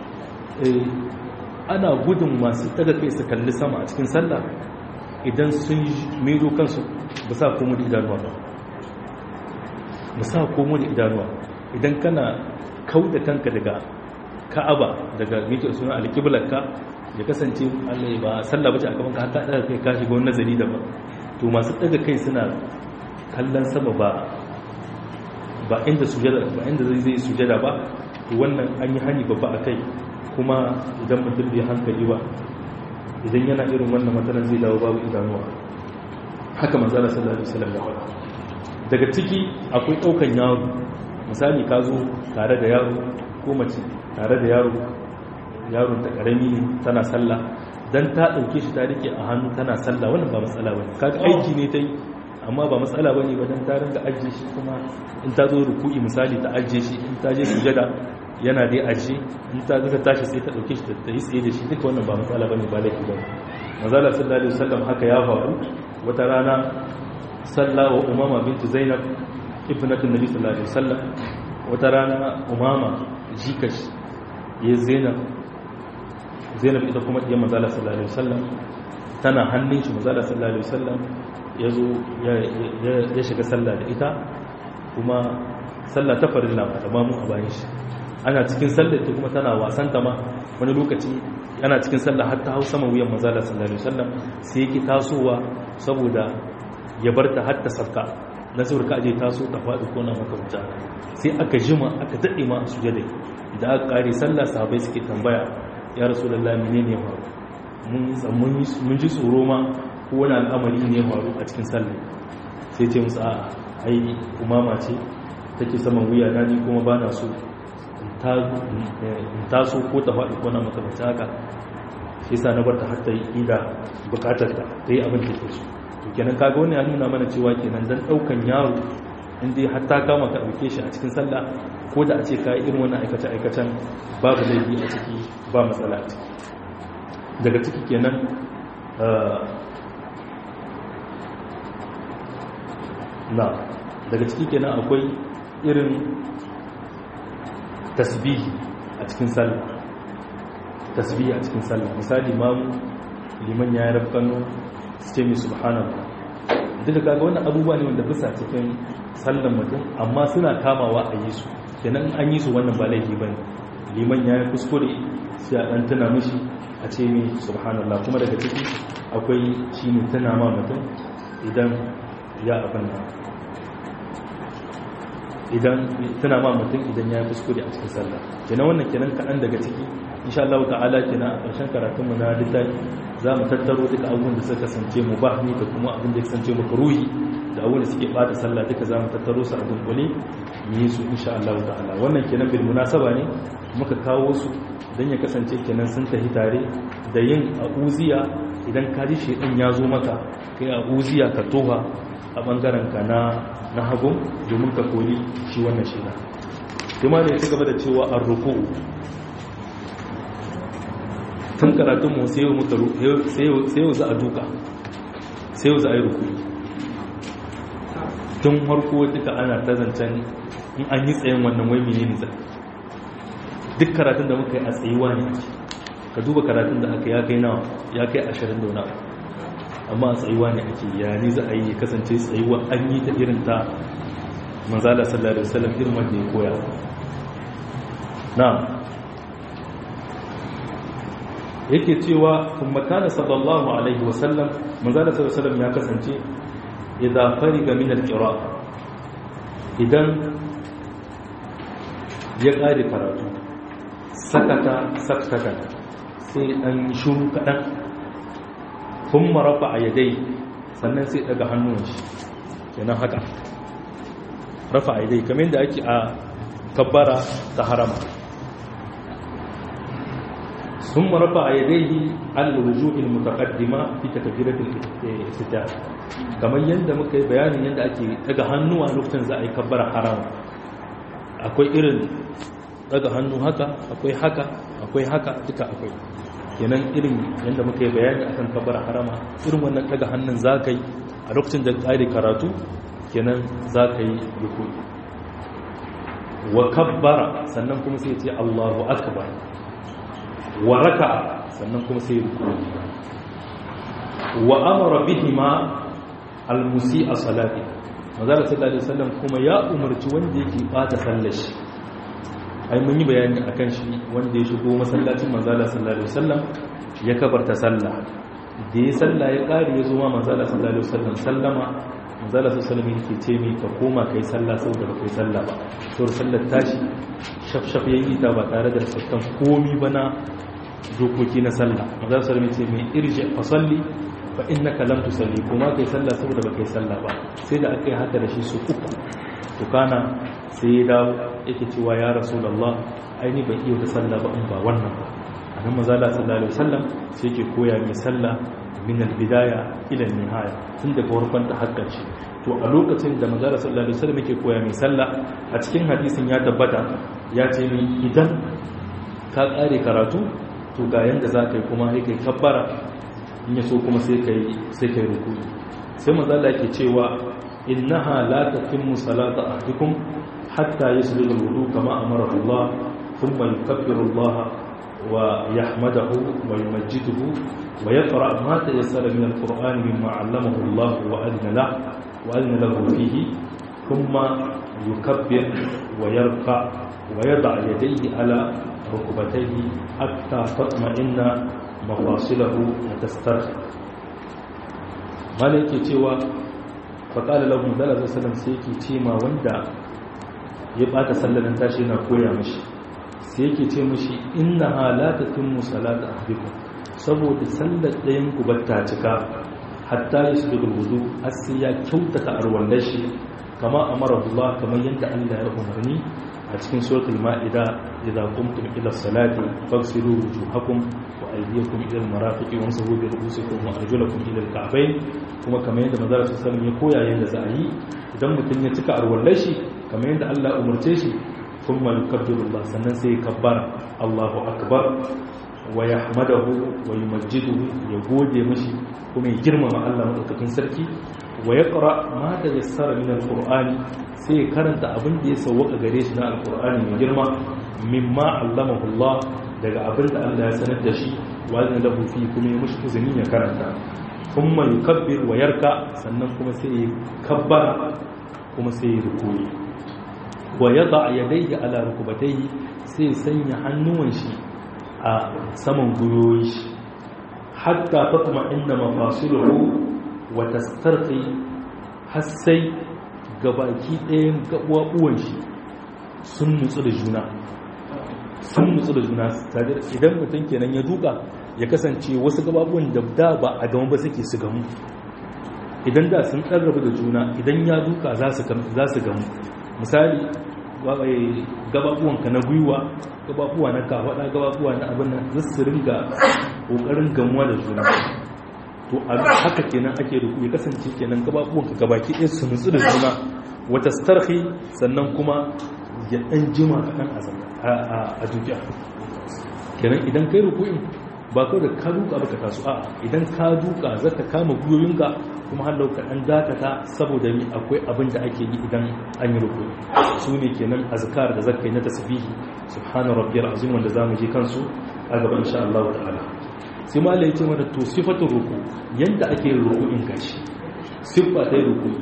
ana gudun masu daga kai su kalli sama a cikin sallah idan sun mero kansu ba sa komo da idanuwa ba mu sa komo da idanuwa idan kana kau da kanka daga ka'aba daga mike suna alƙiblarka ya kasance allai ba sallah bace a gaban ka haka daga kai ka shiga wani nazari daban to masu daga kai suna kallon sama ba ba inda sujada ba inda zai zai sujada ba to wannan an yi hani babba a kai kuma idan mutum bai hankali ba idan yana irin wannan matsalar zai dawo babu idanuwa haka manzala sallallahu alaihi wasallam ya faɗa daga ciki akwai ɗaukan yaro misali ka zo tare da yaro ko mace tare da yaro yaron ta karami ne tana sallah dan ta dauke shi ta rike a hannu tana sallah wannan ba matsala bane kaga aiki ne tai amma ba matsala bane ba dan ta ringa ajiye shi kuma in ta zo ruku'i misali ta ajiye shi in ta je sujada yana dai ajiye in ta zaka tashi sai ta dauke shi ta yi tsaye da shi duka wannan ba matsala bane ba laifi bane manzala sallallahu alaihi wasallam haka ya faru wata rana sallah wa umama bintu zainab ibnatu nabi sallallahu alaihi wasallam wata rana umama jikash ya zainab zainab ita kuma ɗiyar mazala sallallahu alaihi wasallam tana hannun shi mazala sallallahu alaihi wasallam ya zo ya shiga sallah da ita kuma sallah ta farilla ma da mamu a bayan shi ana cikin sallah ita kuma tana wasan ta ma wani lokaci ana cikin sallah har ta hau sama wuyan mazala sallallahu alaihi wasallam sai yake tasowa saboda ya bar ta har ta sabka na saboda ka aje taso ta faɗi ko na makamta sai aka jima aka daɗe ma a sujadai da aka ƙare sallah sahabai suke tambaya ya rasu da lamine ne faru mun ji tsoro ma ko wani al'amari ne faru a cikin sallah sai ce musu a ai umama ce take saman wuya na ni kuma ba na so in taso ko ta faɗi ko na makamta haka shi sa na bar ta har ta yi ida bukatar ta ta yi abin da ke so to kenan kaga wani ya nuna mana cewa kenan dan daukan yaro inda har ta kama ka dauke shi a cikin sallah ko da a ce ka irin wannan aikace aikacen babu laifi a ciki ba matsala a ciki daga ciki kenan na daga ciki kenan akwai irin tasbihi a cikin sallah tasbihi a cikin sallah misali mamu liman ya yi rafkanu su ce mai subhanallah duk da kaga wannan abubuwa ne wanda bisa cikin sallan mutum amma suna kamawa a yi su kenan an yi su wannan ba laifi bane liman ya yi kuskure sai a dan tuna mishi a ce mai subhanallah kuma daga ciki akwai shine tuna ma mutum idan ya abin nan idan tuna ma mutum idan ya yi kuskure a cikin sallah kenan wannan kenan kaɗan daga ciki insha Allah ta'ala kenan a ƙarshen karatunmu na littafi za mu tattaro duka abubuwan da suka kasance mu ba ni da kuma abin da ya kasance mu ruhi da abubuwan da suke bata sallah duka za mu tattaro su a dunkule mu yi su insha Allah ta'ala wannan kenan bil munasaba ne muka kawo su dan ya kasance kenan sun tafi tare da yin a'uziya idan ka ji shedan ya zo maka kai a'uziya ka toha a bangaren ka na na hagu domin ka koli shi wannan shedan kuma ne ya ci gaba da cewa ar-ruku'u tun karatunmu sai yau za a duka sai yau za a yi rukuni tun harko duka ana ta zancen in an yi tsayin wannan wai mene ne zai duk karatun da muka yi a tsayuwa ne ka duba karatun da aka ya kai nawa ya kai ashirin da wani amma a tsayuwa ne ake ya ne za a yi kasance tsayuwa an yi ta irin ta manzala sallallahu alaihi wasallam irin wanda ya koya na yake cewa kuma kana sallallahu alaihi wasallam manzala sallallahu alaihi wasallam ya kasance idan fariga min al-qira idan ya kare karatu sakata sakata sai dan shuru kadan kuma rafa yadai sannan sai daga hannun shi kenan haka rafa yadai kamar yadda ake a kabbara ta harama ثم رفع يديه على الوجوه المتقدمه في تكبيره الافتتاح kamar yadda muka yi bayanin yadda ake daga hannuwa lokacin za a yi kabbara harama akwai irin daga hannu haka akwai haka akwai haka duka akwai kenan irin yadda muka yi bayani akan kabbara harama irin wannan daga hannun za ka yi a lokacin da ƙari karatu kenan za ka yi ruku wa kabbara sannan kuma sai ce allahu akbar wa raka sannan kuma sai ruku wa amara bihima almusi a salati mazala sallallahu alaihi wasallam kuma ya umarci wanda yake bata sallar shi ai mun yi bayani akan shi wanda ya shigo masallacin manzala sallallahu alaihi wasallam ya kabarta sallah da ya salla ya ƙari ya zo ma manzala sallallahu alaihi wasallam sallama manzala sallallahu alaihi yake ce mai ka koma kai sallah saboda ba kai sallah ba saboda sallar tashi shaf shaf yayi ta ba tare da sakkan komi ba na dokoki na sallah manzala sallallahu alaihi ce mai irji fa salli fa innaka lam tusalli kuma kai sallah saboda ba kai sallah ba sai da aka yi haka da shi su uku to kana sai ya dawo yake cewa ya rasulullah aini ban iya da sallah ba in ba wannan ba annabi manzala sallallahu alaihi wasallam sai yake koya mai sallah min albidaya ila nihaya tun daga farkon ta hakkar shi to a lokacin da manzara sallallahu alaihi wasallam yake koya mai sallah a cikin hadisin ya tabbata ya ce ni idan ka kare karatu to ga yanda za ka yi kuma sai kai kabbara in ya so kuma sai kai sai kai ruku sai manzala yake cewa innaha la tatimmu salata ahdikum hatta yasjuda alwudu kama amara Allah thumma yukabbiru Allah ويحمده ويمجده ويقرأ ما تيسر من القرآن مما علمه الله وأذن له وأذن له فيه ثم يكبر ويركع ويضع يديه على ركبتيه حتى تطمئن مفاصله وتسترخي مالك cewa فقال له صلى الله عليه وسلم sai yake ce ma wanda ya bata sallalan tashi yana koya mishi sai yake ce mashi inna halata tun musalata ahdikum saboda sallar ɗayan ku batta cika hatta ya su daga wudu har sai ya kyautata arwallar shi kama amara Allah kamar yadda Allah ya umarni a cikin suratul ma'ida idza qumtum ila salati faghsilu wujuhakum wa aydiyakum ila al-marafiqi wamsahu bi ru'usikum wa arjulakum ila al-ka'bayn kuma kamar yadda manzo sallallahu alaihi ya koya yadda za a yi idan mutum ya cika arwallar shi kamar yadda Allah ya umarce shi ثم يكبر الله sannan sai kabbar Allahu akbar wa yahmadahu wa yumajjiduhu ya gode mashi kuma ya girmama Allah madaukakin sarki wa yaqra ma tayassara min alqur'ani sai ya karanta abin da ya sauwaka gare shi na alqur'ani mai girma mimma allamahu Allah daga abin da Allah ya sanar da shi wa zan lahu fi kuma ya mushi izini ya karanta kuma yukabbir wa yarka sannan kuma sai ya kabbara kuma sai ya rukuyi wa ya ba a yadaihi ala rukubataihi sai sanya hannuwan shi a saman guyoyi shi hatta fatma inda mafasiluhu wa tastarqi har sai gabaki ɗayan gabuwan shi sun nutsu da juna sun nutsu da juna idan mutum kenan ya duka ya kasance wasu gababuwan da da ba a gama ba suke su gamu idan da sun ƙarraba da juna idan ya duka za su gamu misali gababuwanka na gwiwa gababuwa na kafada gababuwa na abin nan za su ringa ƙoƙarin gamuwa da juna to a haka kenan ake ruku ya kasance kenan gababuwanka gabaki ɗaya su nutsu da juna wata starhi sannan kuma ya ɗan jima kaɗan a dukiya kenan idan kai ruku'in ba kawai da ka duka baka taso a idan ka duka zaka kama gwiwoyinka kuma har lauka an dakata saboda ni akwai abin da ake yi idan an yi ruku su ne kenan azkar da zaka yi na tasbihi subhana rabbiyal azim wanda zamu je kansu a gaba insha Allah ta'ala sai malai ya ce mana to sifatu ruku yanda ake yin ruku'in gashi siffa ta ruku'i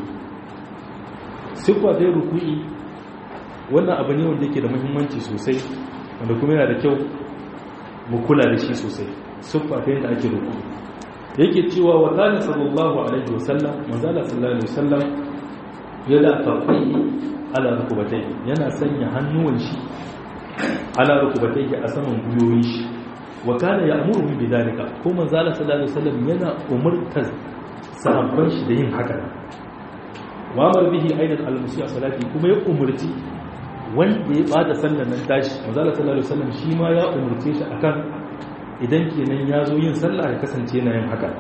siffa ta ruku'i wannan abu ne wanda yake da muhimmanci sosai wanda kuma yana da kyau mu kula da shi sosai siffa ta yanda ake ruku'i yake cewa wa kana sallallahu alaihi wasallam manzala sallallahu alaihi wasallam yana tafai ala rukubatai yana sanya hannuwan shi ala rukubatai a saman guyoyin shi wa kana ya'muruhum bidalika ko manzala sallallahu alaihi wasallam yana umurtar sahabban shi da yin haka wa amar bihi aidan al-musiya salati kuma ya umurci wanda ya bada sallar nan tashi manzala sallallahu alaihi wasallam shi ma ya umurce shi akan idan kenan ya zo yin sallah ya kasance na yin haka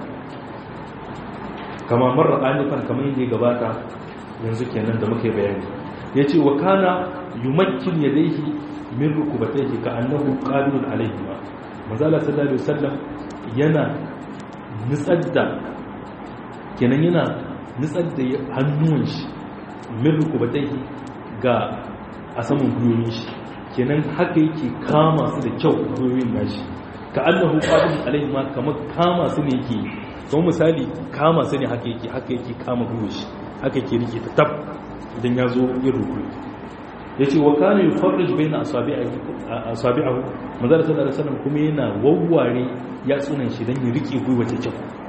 kama marar anifan kamar yadda ya gabata yanzu kenan da muke bayani ya ce wa kana yumakkin ya daihi min rukubatai ka annahu qabilun alaihi ma manzala sallallahu alaihi wasallam yana nutsar da kenan yana nutsar da hannuwan shi min rukubatai ga a saman gwiwoyin shi kenan haka yake kama su da kyau gwiwoyin nashi ka annahu qabil alaihi ma kamar kama su ne yake kuma misali kama su ne haka yake haka yake kama gwiwoyin shi haka yake rike ta tab idan ya zo yin ruku yace wa kana yufarrij baina asabi'ihi asabi'ahu manzara sallallahu alaihi wasallam kuma yana wawware ya tsunan shi dan ya rike gwiwa ta kyau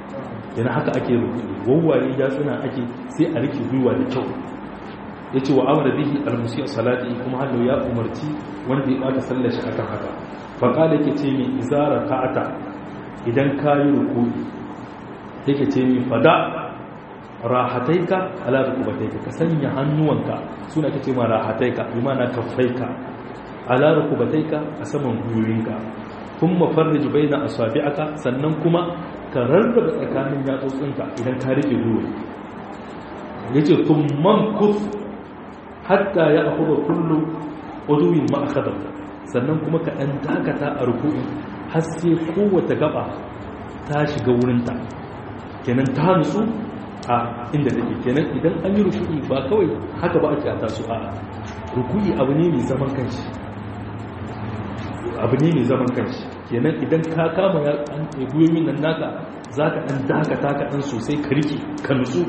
yana haka ake ruku'i wawware ya suna ake sai a rike gwiwa da kyau ya ce wa amara bihi almusiyar salati kuma hannu ya umarci wanda ya bata sallar shi akan haka faƙa da ke ce mai izara ta'ata idan ka yi ruku'i yake ce mai fada rahataika ala rukubataika ka sanya hannuwanka suna ka ce ma rahataika bi mana kaffaika ala rukubataika a saman gwiwoyinka kun mafarrij baina asabi'aka sannan kuma ka rarraba tsakanin yatsotsinka idan ka rike gwiwa yace thumman kuf hatta ya akhudha kullu uduwin ma akhadha sannan kuma ka dan dakata a ruku'i har sai kowace gaba ta shiga wurinta kenan ta nutsu a inda take kenan idan an yi ruku'i ba kawai haka ba ake ata su a ruku'i abu ne mai zaman kanshi abu ne mai zaman kanshi kenan idan ka kama ya an guyoyin nan naka za ka ɗan dakata ka ɗan sosai ka rike ka nutsu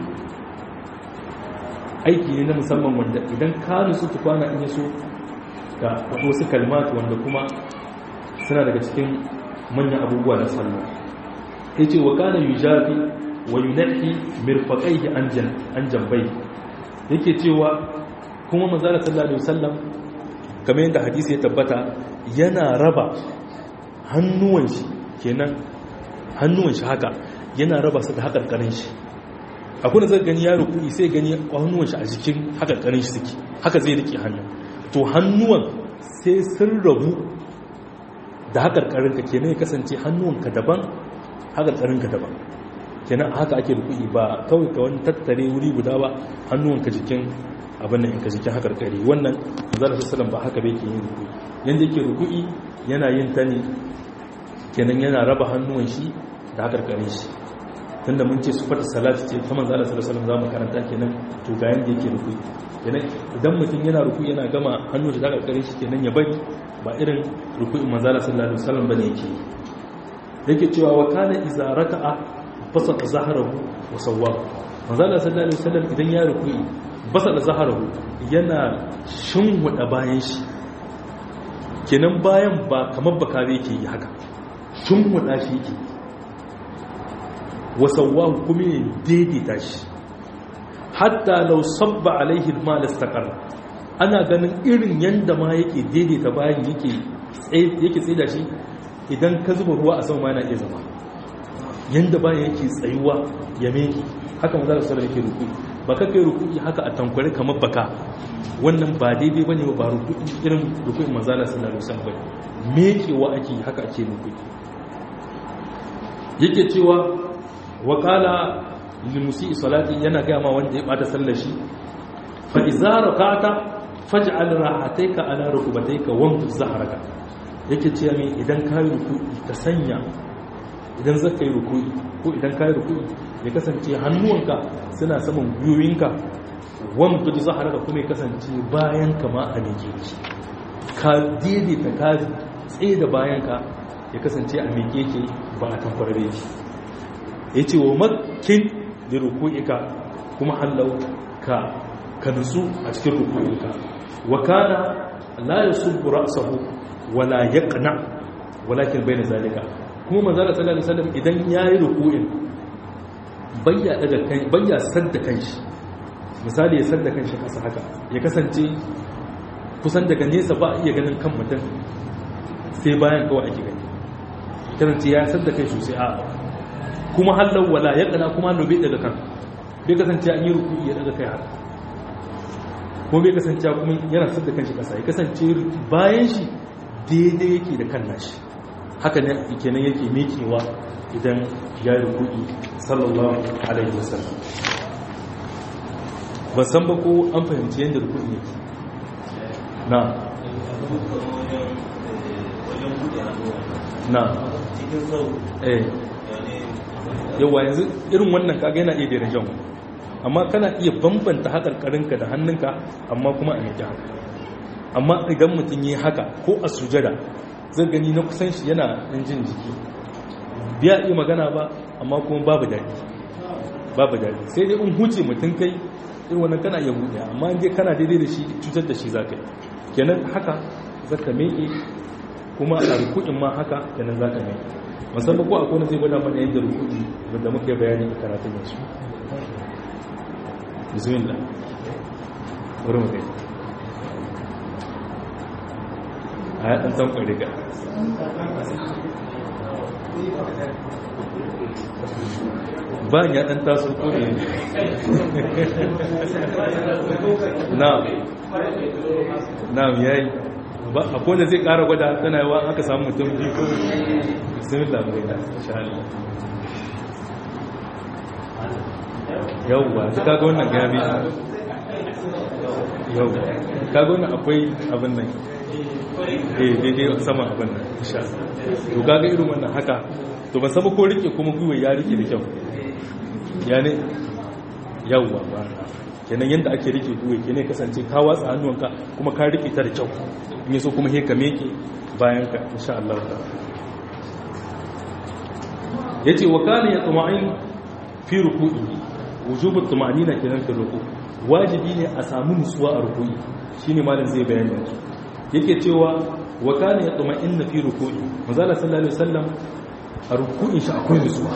aiki ne na musamman wanda idan ka nutsu tukwana in yaso ga wasu kalmatu wanda kuma suna daga cikin manyan abubuwa na sallah ya ce wa kana yujafi wa yunahi mirfaqaihi an jambai yake cewa kuma manzala sallallahu alaihi wasallam kamar yadda hadisi ya tabbata yana raba hannuwan shi kenan hannuwan shi haka yana raba su da hakarkarin shi akwai da zai gani ya ruku'i sai gani hannuwan shi a jikin hakarkarin shi suke haka zai rike hannun to hannuwan sai sun rabu da hakarkarin ka kenan ya kasance hannuwan ka daban hakarkarin ka daban kenan haka ake ruku'i ba kawai ka wani tattare wuri guda ba hannuwan ka jikin abin nan in ka jikin hakarkari wannan manzala sallallahu ba haka bai ke yin ruku'i yanda yake ruku'i yana yin ta ne kenan yana raba hannuwan shi da hakarkarin shi tunda mun ce sufata salati ce ta manzala sallallahu alaihi zamu karanta kenan to ga yanda yake ruku'i kenan idan mutum yana ruku'i yana gama hannun da hakarkarin shi kenan ya bari ba irin ruku'in manzala sallallahu alaihi wasallam bane yake yake cewa wa kana iza raka'a fasata zaharahu wa sawwahu manzala sallallahu alaihi wasallam idan ya ruku'i basada zaharahu yana shinwada bayan shi kenan bayan ba kamar baka zai ke yi haka shinwada shi yake wa sawwahu kuma ya daidaita shi hatta law sabba alaihi al-mal istaqarra ana ganin irin yanda ma yake daidaita bayan yake yake tsaida shi idan ka zuba ruwa a sama ma yana iya zama yanda bayan yake tsayuwa ya meki haka maza da sallar yake ruku'i ba ka kai ruku'i haka a tankwari kamar baka wannan ba daidai bane ba ruku'i irin ruku'in maza da sallar wasallam bane mekewa ake haka ake ruku'i yake cewa wa qala lil musii salati yana ga ma wanda ya bata sallar shi fa idza rak'ata faj'al rahataika ala rukbatayka wamtu zahraka yake cewa me idan ka yi ruku'i ka sanya idan zaka yi ruku'i ko idan ka yi ruku'i ya kasance hannuwanka suna saman gwiwoyinka wamtu zahraka kuma ya kasance bayan ka ma a nake ka daidaita ka tsaye da bayanka ya kasance a meke yake ba a tamfarare shi ya ce wa makin da ruku'ika kuma hallau ka ka nutsu a cikin ruku'ika wa kana la yasubbu ra'sahu wala yaqna walakin bayna zalika kuma manzo sallallahu alaihi wasallam idan yayi ruku'in bayya daga kai bayya sadda kanshi misali ya sadda kanshi kasa haka ya kasance kusan daga nesa ba iya ganin kan mutum sai bayan kawai ake gani kasance ya sadda kai sosai a kuma hallau wala ya kana kuma hallau bai daga kan bai kasance an yi ruku ya daga kai haka kuma bai kasance kuma yana sadda kanshi kasa ya kasance bayan shi daidai yake da kan nashi haka ne kenan yake mekewa idan ya yi ruku'i sallallahu alaihi wasallam ba san ba ko an fahimci yadda ruku'i yake na na eh yawa yanzu irin wannan kaga yana iya daina jan amma kana iya bambanta haƙarƙarinka da hannunka amma kuma a meke haka amma idan mutum yi haka ko a sujada zai gani na kusan shi yana ɗan jin jiki biya iya magana ba amma kuma babu daɗi babu daɗi sai dai in huce mutum kai irin wannan kana iya buɗe amma in dai kana daidai da shi cutar da shi za ka yi kenan haka zaka meke kuma a ruku'in ma haka kenan za ka mai musamman ko akwai wanda zai gwada mana yadda ruku'i wanda muka yi bayani a karatun yanzu bismillah bari mu kai a ya ɗan tankwai riga bayan ya ɗan taso ko ne na na yayi ba a kone zai ƙara gwada tana yawa aka samu mutum biyu ko bismillah bai da insha Allah yauwa ta kaga wannan gabi yauwa kaga wannan akwai abin nan eh daidai sama abin nan insha to kaga irin wannan haka to ba saba ko rike kuma gwiwa ya rike da kyau ya ne yauwa ba kenan yadda ake rike gwiwa kenan kasance ka watsa hannuwanka kuma ka rike ta da kyau in yaso kuma he ka meke bayan ka insha Allah yace wa kana yatma'in fi ruku'i wujubut tuma'nina kenan fi ruku wajibi ne a samu nutsuwa a ruku'i shine malam zai bayani yanzu yake cewa wa kana yatma'inna fi ruku'i manzala sallallahu alaihi wasallam a ruku'in shi akwai nutsuwa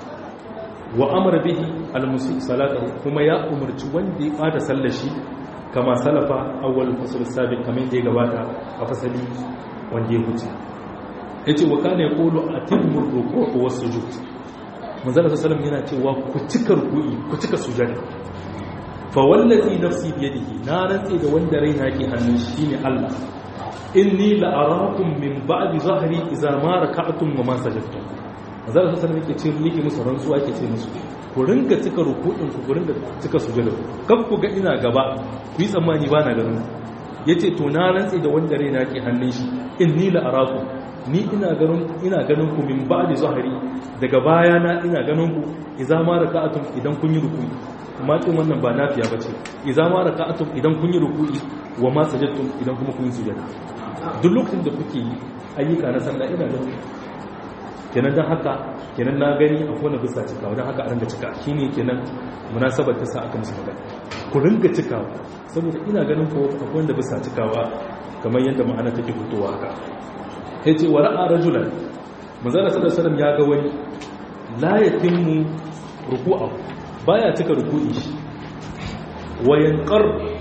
wa amara bihi al-musi salatahu kuma ya umarci wanda ya bada sallar shi kama salafa awwal fasl sabiq kamar da ya gabata a fasali wanda ya huce yace wa kana yaqulu atimmu ruku'u was sujud manzala sallallahu yana cewa ku cika ruku'i ku cika sujada fa wallazi nafsi bi yadihi na rantsi da wanda raina ke hannun shi ne Allah inni la arakum min ba'di zahri idza ma raka'tum wa ma sajadtum manzala sallallahu yake ce yake musu rantsuwa yake ce musu ku ringa cika ruku'in ku ku ringa cika sujada kan ku ga ina gaba ku yi tsammani ba na ganin yace to na rantsi da wanda raina ke hannun shi inni la arakum ni ina ganin ina ganin ku min ba'di zahri daga baya na ina ganin ku idza ma raka'atum idan kun yi ruku'i amma din wannan ba nafiya bace idza ma raka'atum idan kun yi ruku'i wa ma sajadtum idan kuma kun yi sujada duk lokacin da kuke yi ayyuka na sallah ina ganin kenan dan haka kenan na gani a kona bisa cikawa dan haka a ringa cika shine kenan munasabar ta sa aka musu magana ku ringa cikawa saboda ina ganin ko akwai wanda bisa cikawa kamar yadda ma'ana take fitowa haka ya ce wa ra'a rajulan manzana sallallahu ya ga wani la yatimmu ruku'a baya cika ruku'i shi wa yanqar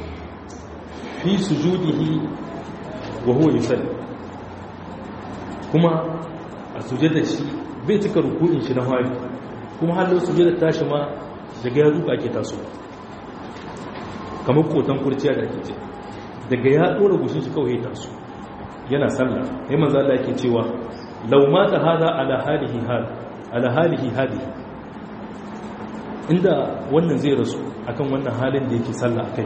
fi sujudihi wa huwa yusalli kuma a sujada shi bai cika ruku'in shi na hari kuma halin sujada tashi ma daga ya duka ake taso kamar kotan kurciya da ake ce daga ya dora gushin shi kawai ya taso yana sallah ya manzo Allah yake cewa law mata hada ala halihi hal ala halihi hadi inda wannan zai rasu akan wannan halin da yake sallah akai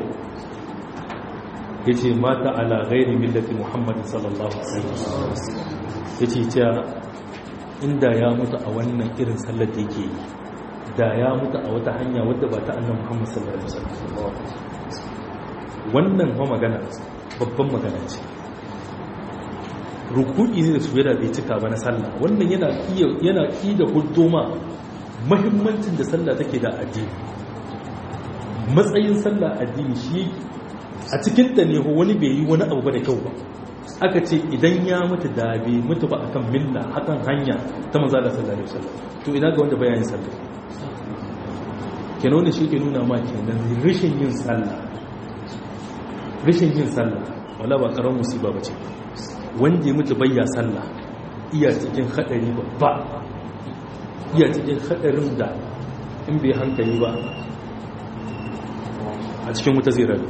yace mata ala ghairi millati muhammad sallallahu alaihi wasallam yace cewa inda ya mutu a wannan irin sallar da yake yi da ya mutu a wata hanya wadda ba ta annabi muhammad sallallahu alaihi wasallam wannan ma magana babban magana ce ruku'i ne da sujada bai cika ba na sallah wannan yana iya yana ki da huddoma muhimmancin da sallah take da addini matsayin sallah addini shi a cikin ta ne wani bai yi wani abu ba da kyau ba aka ce idan ya mutu da bai mutu ba akan milla hakan hanya ta manzo da sallallahu alaihi wasallam to ina ga wanda bayanin sallah kenan ne shi ke nuna ma kenan rashin yin sallah rashin yin sallah wala ba karamin musiba bace wanda ya mutu bayya sallah iya cikin hadari babba iya cikin hadarin da in bai hankali ba a cikin wuta zai rabu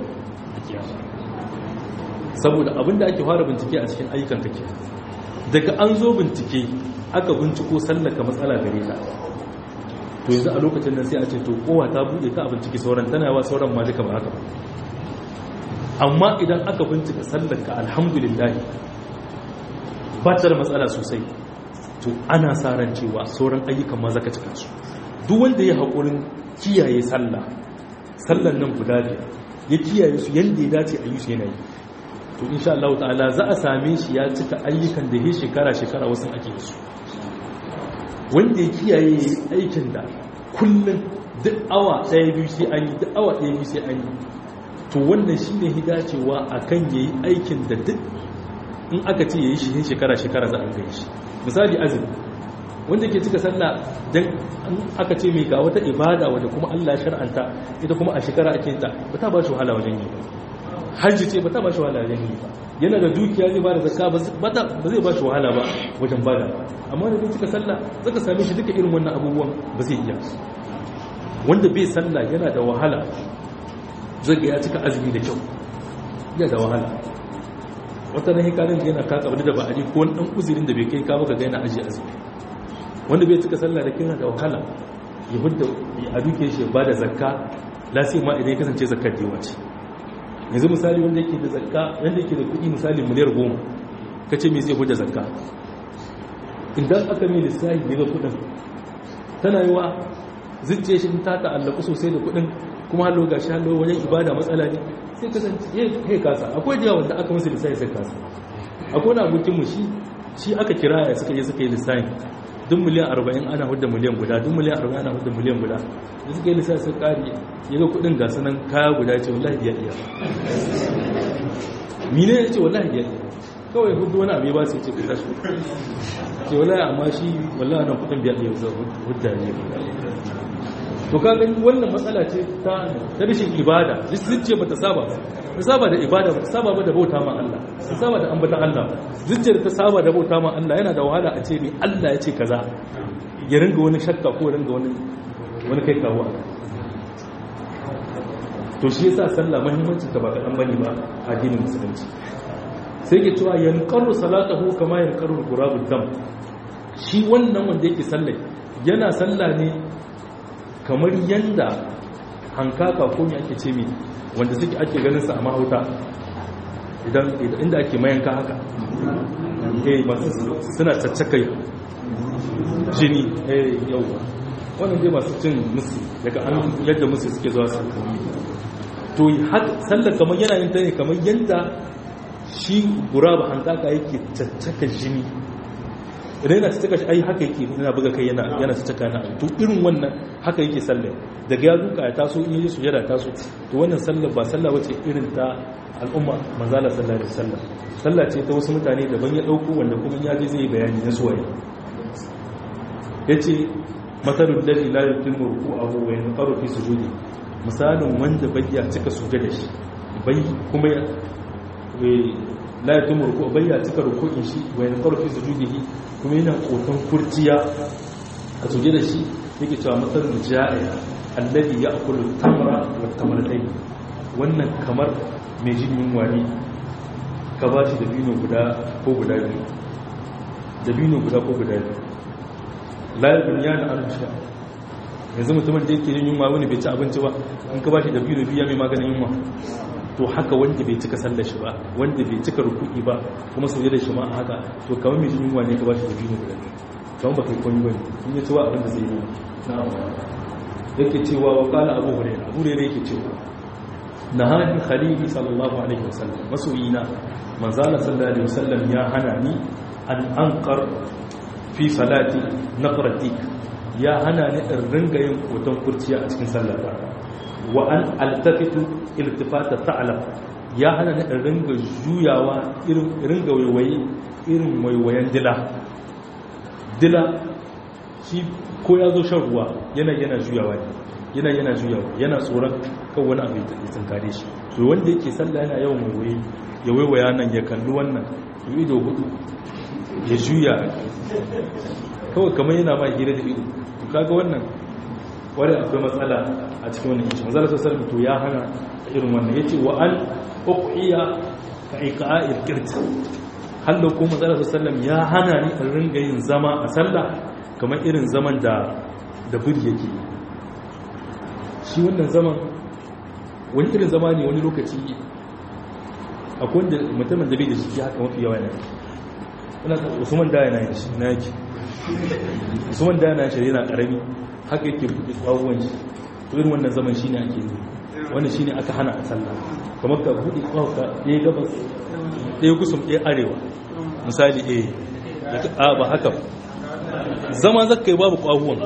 saboda abinda ake fara bincike a cikin ayyukan take daga an zo bincike aka binciko sallaka matsala gare ta to yanzu a lokacin nan sai a ce to kowa ta bude ta a bincike sauran tana yawa sauran ma duka ba haka ba amma idan aka bincika sallaka alhamdulillah ba ta da matsala sosai to ana sa ran cewa sauran ayyukan ma zaka cika su duk wanda ya haƙurin kiyaye sallah sallan nan guda biyar ya kiyaye su yadda ya dace a yi su yanayi to insha Allah ta'ala za a same shi ya cika ayyukan da ya shekara shekara wasu ake su wanda ya kiyaye aikin da kullum duk awa ɗaya biyu sai an yi duk awa ɗaya biyu sai an yi to wannan shi ne hidacewa a kan ya yi aikin da duk in aka ce ya yi shi shekara shekara za a gai shi misali azumi wanda ke cika sallah dan aka ce mai ga wata ibada wadda kuma Allah ya shar'anta ita kuma a shekara ake ta ba ta ba shi wahala wajen yi ba hajji ce ba ta ba shi wahala wajen yi ba yana da dukiya zai ba da zakka ba zai ba shi wahala ba wajen bada amma da zai cika sallah zaka same shi duka irin wannan abubuwan ba zai iya wanda bai sallah yana da wahala zai ga ya cika azumi da kyau yana da wahala wata na hikarin yana kaka wani da ba a ji ko wani dan uzurin da bai kai ka baka ga yana aji azumi wanda bai cika sallah da kina da wahala ya hudda a duke shi ba da zakka lasi ma idan ya kasance zakkar da yawa ce yanzu misali wanda yake da zakka wanda yake da kuɗi misali miliyar goma ka ce me zai hudda zakka idan aka mai lissahi daga kuɗin tana yi wa zuciya shi ta ta'allaku sosai da kuɗin kuma hallo ga shi hallo wajen ibada matsala ne sai kasance ya kasa akwai da wanda aka musu lissahi sai kasa akwai wani abokinmu shi shi aka kira ya suka yi suka yi lissahi duk miliyan arba'in ana hudda miliyan guda duk miliyan arba'in ana hudda miliyan guda da suka yi lissafi sun kari ya ga kudin gasu nan kaya guda ce wallahi ya iya mine ya ce wallahi ya iya kawai hudu wani abu ba sai ce kusa shi ce wallahi amma shi wallahi nan kudin biya iya hudda ne to ka gani wannan matsala ce ta ta rashin ibada zuciya bata saba ta saba da ibada bata saba ba da bauta ma Allah ta saba da ambatan Allah zuciyar ta saba da bauta ma Allah yana da wahala a ce mai Allah ya ce kaza ya ringa wani shakka ko ringa wani wani kai kawo a to shi yasa sallah muhimmancin ta ba kaɗan bane ba a addinin musulunci sai ke cewa yanqaru salatahu kama yanqaru qurabud dam shi wannan wanda yake sallah yana sallah ne kamar yanda hankaka ko me ake ce mi wanda suke ake ganin sa a mahauta idan inda ake mayanka haka eh masu suna caccakai jini eh yawa wannan dai masu cin musu daga an yadda musu suke zuwa su to sallar kamar yana yin ta ne kamar yanda shi guraba hankaka yake caccaka jini idan yana caccaka shi ai haka yake yana buga kai yana yana caccaka na to irin wannan haka yake sallar daga ya duka ya taso in yi sujada taso to wannan sallar ba sallah wace irin ta al'umma manzala sallallahu alaihi wasallam sallah ce ta wasu mutane daban ya dauko wanda kuma ya je zai bayani na suwaye yace matalul ladhi la yutimmu ruku'ahu wa yanqaru fi sujudi misalin wanda bai ya cika sujada shi bai kuma la yutimmu ruku'ahu bai ya cika ruku'in shi wa yanqaru fi sujudihi kuma yana kotan kurciya a sujada shi yake cewa matalul ja'i alladhi ya'kulu tamra wa tamratayn wannan kamar mai jin yunwa ne ka ba shi dabino guda ko guda biyu dabino guda ko guda biyu layar duniya da an sha yanzu mutumin da yake yin yunwa wani bai ci abinci ba in ka ba shi dabino biya mai maganin yunwa to haka wanda bai cika sallar shi ba wanda bai cika rukuki ba kuma sauje da shi ma haka to kamar mai jin yunwa ne ka ba shi dabino guda biyu kamar ba kai kwanye bane in ya ci wa abin da zai yi yake cewa wa kala abu hurairah abu hurairah yake cewa nahani khalili sallallahu alaihi wasallam masoyina manzala sallallahu alaihi wasallam ya hana ni an anqar fi salati naqratik ya hana ni in ringa yin hoton kurciya a cikin sallata wa an altafitu iltifata ta'lam ya hana ni in ringa juyawa irin ringa waiwaye irin waiwayen dila dila shi ko ya zo shan ruwa yana yana juyawa ne yana yana juyawa yana tsoron kan wani abu ya tsinkare shi to wanda yake sallah yana yawan waiwaye ya waiwaya nan ya kalli wannan ya ido hudu ya juya kawai kamar yana ma hira da ido to kaga wannan wani akwai matsala a cikin wannan ishi manzala sosai to ya hana irin wannan ya ce wa an uqiya ka iqa'il qirt hallo ko manzala sosai ya hana ni in ringa yin zama a sallah kamar irin zaman da da buri yake yi shi wannan zaman wani irin zama ne wani lokaci akwai wanda mutumin da bai da jiki haka mafi yawa yana usman da yana shi na yake usman da yana shi yana karami haka yake buɗe tsawon shi irin wannan zaman shi ne ake yi wanda shi ne aka hana a sallah kamar ka buɗe tsawon ka ɗaya gabas ɗaya kusur ɗaya arewa misali ɗaya a ba haka zama zaka yi babu ƙwahuwan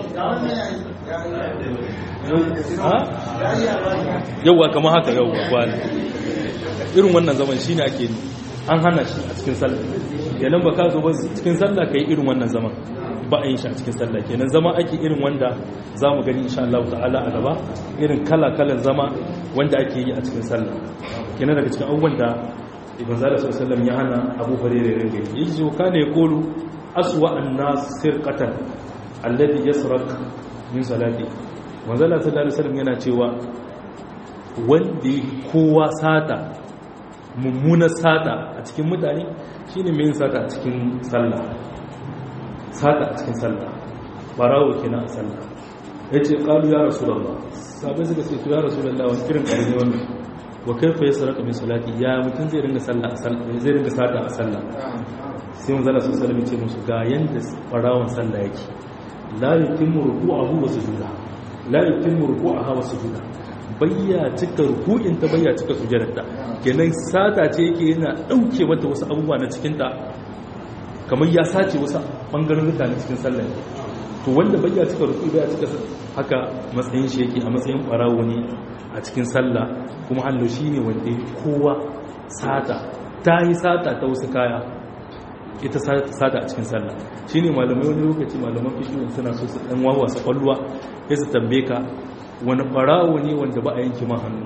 yauwa kama haka yauwa kwani irin wannan zaman shi ne ake an hana shi a cikin sallah kenan ba ka zo ba cikin sallah ka yi irin wannan zaman ba a yin shi a cikin sallah kenan zama ake irin wanda za mu gani insha Allah ta'ala a gaba irin kala-kalan zama wanda ake yi a cikin sallah kenan daga cikin abubuwan da ibn zara sallallahu ya hana abu hurairah ringa yi yaji zo kana yaqulu aswa an-nas sirqatan alladhi yasraq min salati manzala sallallahu alaihi wasallam yana cewa wanda kowa sata mummuna sata a cikin mutane shine mai sata a cikin sallah sata a cikin sallah barawo kenan a sallah yace qalu ya rasulullah sabai suka ce to ya rasulullah wani kirin karni wannan wa kaifa yasraqu min salati ya mutun zai ringa sallah a sallah zai ringa sata a sallah sai mun zalla sallallahu alaihi wasallam ce musu ga yanda barawon sallah yake la yutimmu ruku'ahu wa sujuda la yutimmu ruku'aha wa sujuda bayya cika ruku'in ta bayya cika sujudarta kenan sata ce yake yana dauke mata wasu abubuwa na cikin ta kamar ya sace wasu bangaren mutane cikin sallah to wanda bayya cika ruku'i bayya cika haka matsayin shi yake a matsayin barawo ne a cikin sallah kuma hallo shine wanda kowa sata ta yi sata ta wasu kaya ita sata a cikin sallah shine malamai wani lokaci malaman fiqh suna so su dan wawa su kwalluwa sai su tambaye ka wani barawo ne wanda ba a yanke ma hannu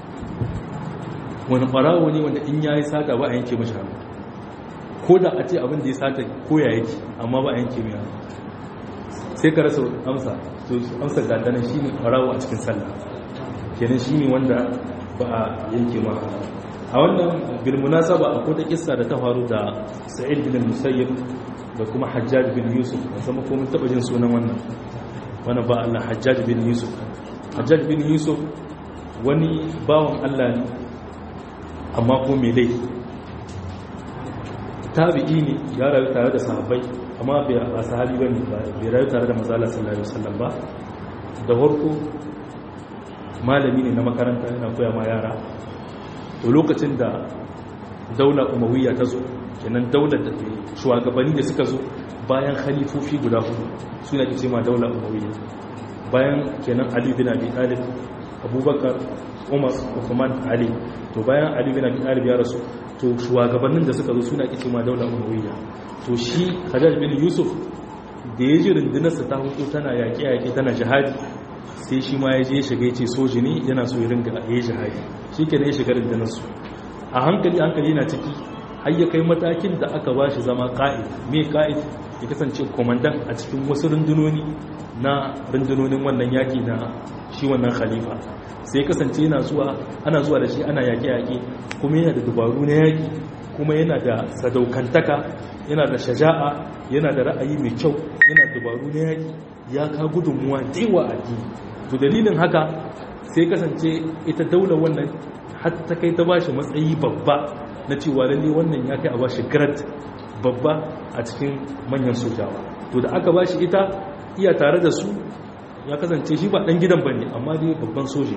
wani barawo ne wanda in yayi sata ba a yanke mashi hannu ko da a ce abin da ya sata ko ya yake amma ba a yanke mai hannu sai ka rasa amsa to amsa ga tanan shine barawo a cikin sallah kenan shine wanda ba a yanke ma hannu a wannan bilmunasaba akwai ta kissa da ta faru da sa'id bin musayyib da kuma hajjaj bin yusuf ban san ko mun taba jin sunan wannan wannan ba Allah hajjaj bin yusuf hajjaj bin yusuf wani bawan Allah ne amma ko me dai tabi'i ne ya rayu tare da sahabbai amma bai a sahabi bane bai rayu tare da manzo Allah sallallahu alaihi wasallam ba da farko malami ne na makaranta yana koya ma yara to lokacin da daula umawiyya ta zo kenan daular da shugabanni da suka zo bayan khalifofi guda hudu suna ke ma daula umawiyya bayan kenan ali bin abi talib abubakar umar uthman ali to bayan ali bin abi talib ya rasu to shugabannin da suka zo suna ke ma daula umawiyya to shi hajjaj bin yusuf da ya ji rundunarsa ta hudu tana yaƙe-yaƙe tana jihadi sai shi ma ya je shiga ya ce soji ne yana so ya ringa ya yi jihadi shi ke ya shiga rundunarsu a hankali hankali na ciki har ya kai matakin da aka ba shi zama ƙa'id mai ƙa'id ya kasance komandan a cikin wasu rundunoni na rundunonin wannan yaƙi na shi wannan khalifa sai kasance yana zuwa ana zuwa da shi ana yaƙe-yaƙe kuma yana da dubaru na yaƙi kuma yana da sadaukantaka yana da shaja'a yana da ra'ayi mai kyau yana da dubaru na yaƙi ya ka gudunmuwa da yawa a to dalilin haka sai kasance ita daular wannan hatta kai ta bashi matsayi babba na cewa lalle wannan ya kai a bashi grad babba a cikin manyan sojawa to da aka bashi ita iya tare da su ya kasance shi ba dan gidan bane amma dai babban soji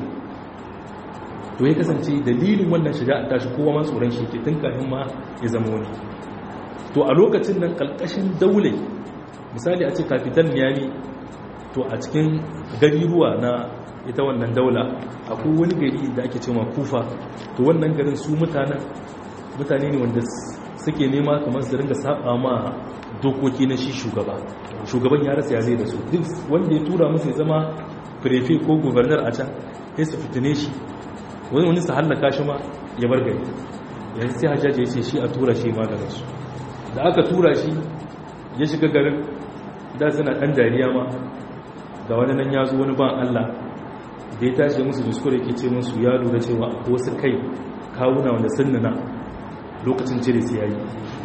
to ya kasance dalilin wannan shiga a tashi kowa ma tsoron shi ke tun kafin ma ya zama wani to a lokacin nan kalkashin daulai misali a ce kafitan niyami to a cikin gariruwa na ita wannan daula akwai wani gari da ake cewa kufa to wannan garin su mutanen mutane ne wanda suke nema kamar su ringa saba ma dokoki na shi shugaba shugaban ya rasa ya zai da su duk wanda ya tura musu ya zama prefe ko gubernar a can sai su fitine shi wani wani su hallaka shi ma ya bar gari yanzu sai hajjaji ya ce shi a tura shi ma daga su da aka tura shi ya shiga garin da suna ɗan dariya ma ga wani nan ya zo wani ban Allah da ya tashi musu diskure ke ce musu ya lura cewa wasu kai kawuna wanda sunnana lokacin cire su yayi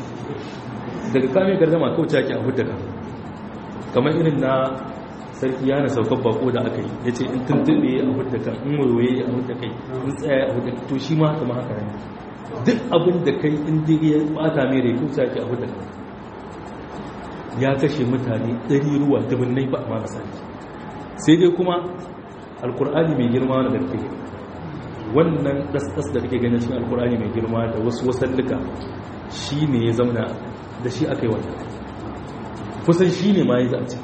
daga kame gardama kawai ake a hudda kamar irin na sarki yana saukar bako da aka yi ya ce in tuntube a hudda kan in wayoyi a hudda kai in tsaya a hudda to shi ma kama haka ne duk abin da kai in dai ya bata mai rai kawai ake a hudda kan ya kashe mutane ɗari ruwa dubunnai ba a ma sarki sai dai kuma alkur'ani mai girma wani garfe wannan ɗasɗas da kake ganin cikin alkur'ani mai girma da wasu wasannuka shi ne ya zauna da shi aka yi wannan kusan shi ne ma ya zace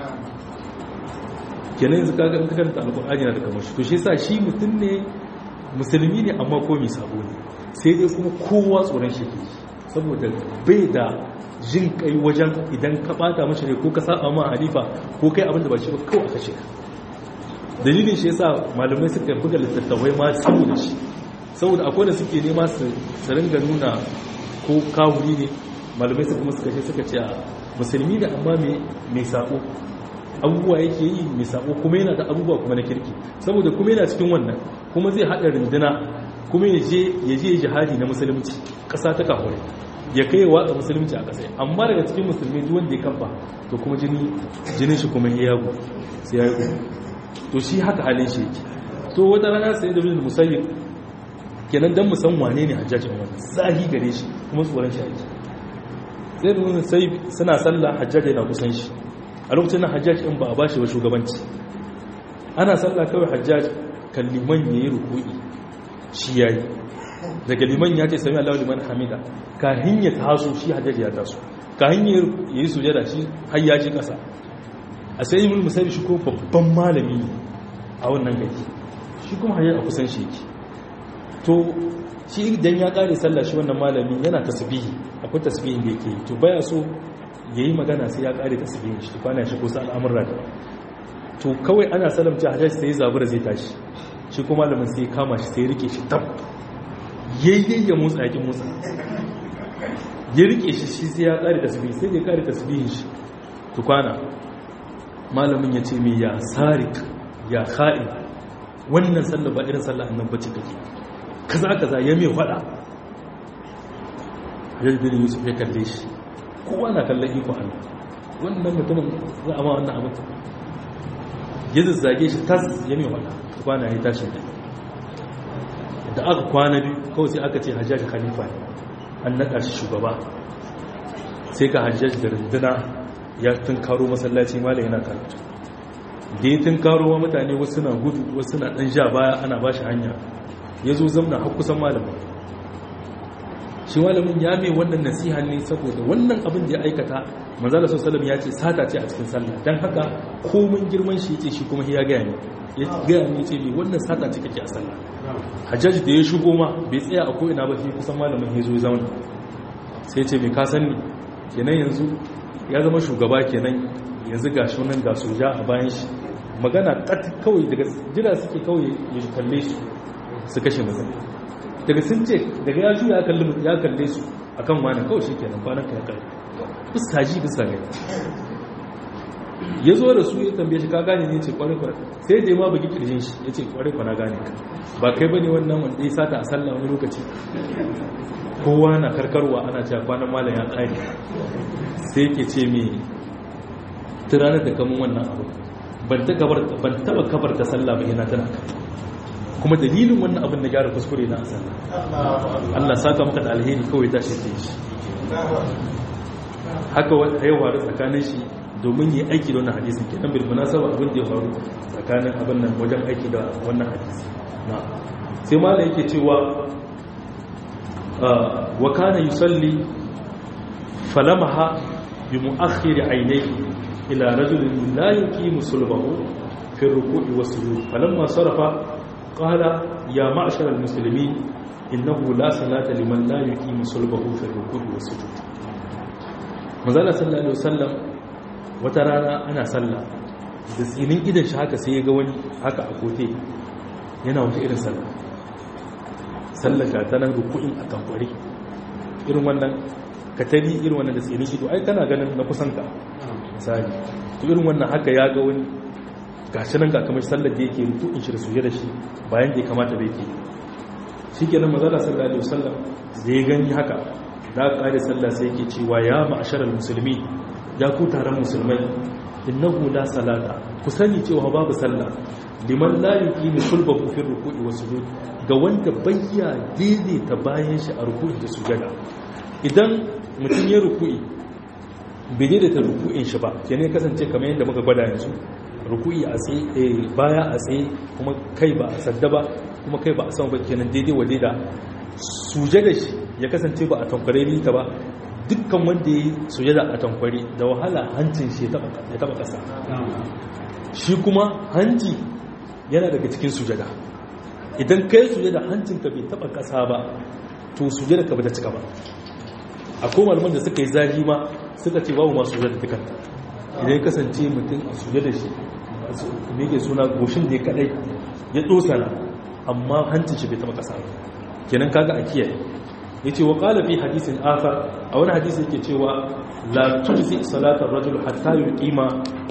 kenan yanzu kaga in ka karanta alkur'ani na da kamar shi to shi sa shi mutum ne musulmi ne amma ko mai sabo ne sai dai kuma kowa tsoron shi ke saboda bai da jin kai wajen idan ka bata mashi ne ko ka saba ma halifa ko kai abin da ba shi ba kawai a kashe ka dalilin shi yasa malamai suka buga littattafai ma saboda shi saboda akwai da suke nema su ringa nuna ko kawuri ne malamai suka kuma suka ce suka ce a musulmi da amma mai sako abubuwa yake yi mai sako kuma yana da abubuwa kuma na kirki saboda kuma yana cikin wannan kuma zai haɗa runduna kuma ya je jihadi na musulunci ƙasa ta kafurai ya kai watsa musulunci a ƙasa amma daga cikin musulmi duk wanda ya kamfa to kuma jini jinin shi kuma ya yago sai ya yago to shi haka halin shi yake to wata rana sai da bin musayyib kenan dan mu san wane ne hajjajin wannan sahi gare shi kuma tsoron shi yake sai da mun sai suna sallah hajjaj yana kusan shi a lokacin nan hajjaj in ba a bashi ba shugabanci ana sallah kawai hajjaj kan liman yayi ruku'i shi yayi daga liman ya ce sami Allahu liman hamida kahin ya taso shi hajjaj ya taso kahin ya yi sujada shi har ya ji kasa a sai ibn musayyib shi ko babban malami a wannan gari shi kuma hajjaj a kusan shi yake to shi idan ya kare sallah shi wannan malami yana tasbihi akwai tasbihin da yake to baya so yayi magana sai ya kare tasbihin shi kwana shi ko sa al'amurra da to kawai ana salamta hajjaj sai zabura zai tashi shi kuma malamin sai kama shi sai rike shi tab yayyen ya motsa yakin motsa ya rike shi shi sai ya kare tasbihi sai ya kare tasbihin shi to kwana malamin ya ce mai ya sarik ya kha'in wannan sallah ba irin sallah annan bace kake kaza kaza ya mai fada hajjaj bin yusuf ya kalle shi kowa na kallon iko Allah wannan mutumin za a ma wannan abin ya zazzage shi tas ya mai fada kwana ya tashi da da aka kwana biyu kawai sai aka ce hajjaj khalifa ne an naɗa shi shugaba sai ka hajjaj da runduna ya tunkaro masallaci malam yana karatu da ya tunkaro wa mutane wasu na gudu wasu na ɗan ja baya ana ba shi hanya ya zo zamna har kusan malamin shi malamin ya mai wannan nasiha ne saboda wannan abin da ya aikata manzala sallallahu ya ce sata ce a cikin sallah dan haka komin girman shi yace shi kuma ya gaya ne ya gaya ne ce mai wannan sata ce kake a sallah hajjaji da ya shigo ma bai tsaya a ko'ina ba shi kusan malamin ya zo ya zama sai ce mai kasan ne kenan yanzu ya zama shugaba kenan yanzu ga shi nan ga soja a bayan shi magana kat kawai daga jira suke kawai ya kalle su su kashe mazan daga sun ce daga ya juya ya kalle su akan wani kawai shi kenan kwanan ka ya kare fuska ji fuska gani ya zo da su ya tambaye shi ka gane ne ce kwarai kwarai sai da ya ma bugi kirjin shi ya ce kwarai kwana gane ka ba kai bane wannan wanda ya sata a sallah wani lokaci kowa na karkarwa ana cewa kwanan malam ya kare sai yake ce me turanar da kamun wannan abu ban taba kabar ta sallah ba yana tana ka kuma dalilin wannan abin da gyara kuskure na a sallah Allah saka maka da alheri kawai tashi ta shi haka ya faru tsakanin shi domin yi aiki da wannan hadisin ke nan bilmuna saba abin da ya faru tsakanin abin nan wajen aiki da wannan hadisi sai ma da yake cewa wa kana yusalli falamaha bi mu'akhkhiri aynayhi ila rajulin la yuqimu sulbahu fi ruku'i was sujud falamma sarafa qala ya ma'shar al-muslimin innahu la salata liman la yuqimu sulbahu fi ruku'i was sujud manzala sallallahu alaihi wasallam wata rana ana sallah da tsinin idan shi haka sai ya ga wani haka a kote yana wata irin sallah sallah ga ta nan ruku'in a tankwari irin wannan katari irin wannan da tsinin ido ai kana ganin na kusan ka misali to irin wannan haka ya ga wani gashi nan ga kamar sallar da yake ruku'in shi da suje da shi bayan da ya kamata da yake shi kenan manzala sallallahu alaihi wasallam da ya gani haka da ƙari sallah sai yake cewa ya ma'asharar musulmi ya ku taron musulmai innahu la salata ku sani cewa babu sallah liman la yuqimu sulbahu fi ruku'i wa sujud ga wanda bayya daidaita bayan shi a ruku'i da sujada idan mutum ya ruku'i bai daidaita ruku'in shi ba kenan kasance kamar yadda muka gwada yanzu ruku'i a tsaye baya a tsaye kuma kai ba a sadda ba kuma kai ba a sama ba kenan daidai wa daida sujada shi ya kasance ba a tankware ta ba dukkan wanda ya yi sujada a tankware da wahala hancin shi ya taba kasa shi kuma hanci yana daga cikin sujada idan kai sujada hancinka bai taba kasa ba to sujada ka bata cika ba akwai malaman da suka yi zahi ma suka ce babu masu sujada dukanta idan ya kasance mutum a sujada shi me yake suna goshin da ya kadai ya dosana amma hancin shi bai taba kasa kenan kaga a kiyaye yace wa qala fi hadisin akhar a wani hadisi yake cewa la tujzi salatu ar-rajul hatta yuqima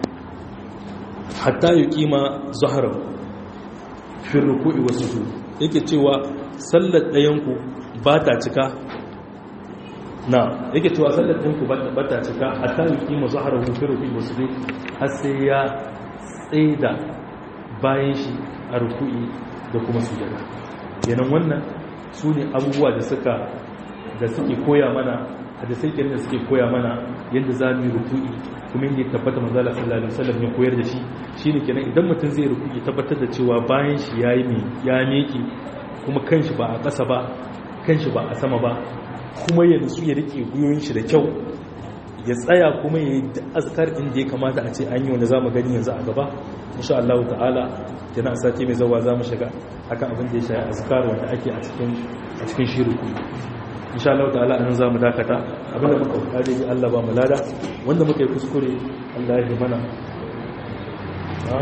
hatta yuqima zahrahu fi ruku'i was sujud yake cewa sallar dayan ku ba ta cika na yake cewa sallar dayan ku ba ta cika hatta yuqima zahrahu fi ruku'i was sujud har sai ya tsaida bayan shi a ruku'i da kuma sujada kenan wannan su ne abubuwa da suka da suke koya mana hadisai kenan da suke koya mana yadda za mu yi ruku'i kuma yadda ya tabbata manzala sallallahu alaihi wasallam ya koyar da shi shine kenan idan mutum zai ruku'i tabbatar da cewa bayan shi yayi mai ya meke kuma kanshi ba a ƙasa ba kanshi ba a sama ba kuma ya nutsu ya rike guyoyin shi da kyau ya tsaya kuma ya yi azkar inda ya kamata a ce an yi wanda za mu gani yanzu a gaba insha Allah ta'ala kenan a sati mai zawa za mu shiga akan abin da ya shayi azkar wanda ake a cikin a cikin shiru insha Allah ta'ala an za mu dakata abin da muka kare yi Allah ba mu lada wanda muka yi kuskure Allah ya yi mana ha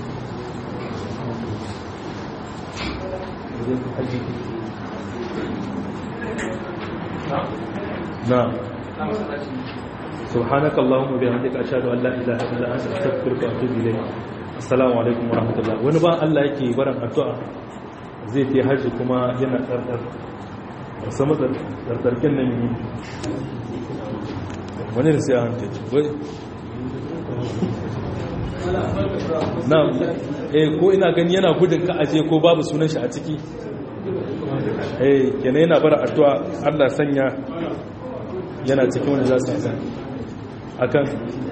na سبحانك اللهم وبحمدك اشهد ان لا اله الا انت استغفرك واتوب اليك assalamu alaikum warahmatullah wani ba Allah yake barin addu'a zai ta haji kuma yana tsardar sama tsardarkin nan yi wani da sai a hankali wai na eh ko ina gani yana gudun ka aje ko babu sunan shi a ciki eh kenan yana bara addu'a Allah sanya yana cikin wani za su yi akan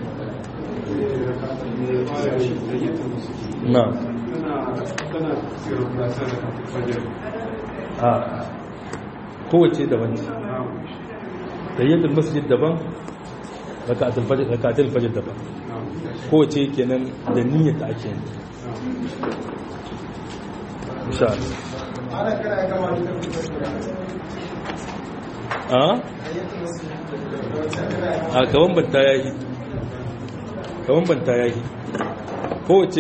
na a kowace daban ce tayyatul masjid daban rakatul fajr daban kowace kenan da niyyar da ake yi insha Allah a a gaban banta yayi gaban banta yayi kowace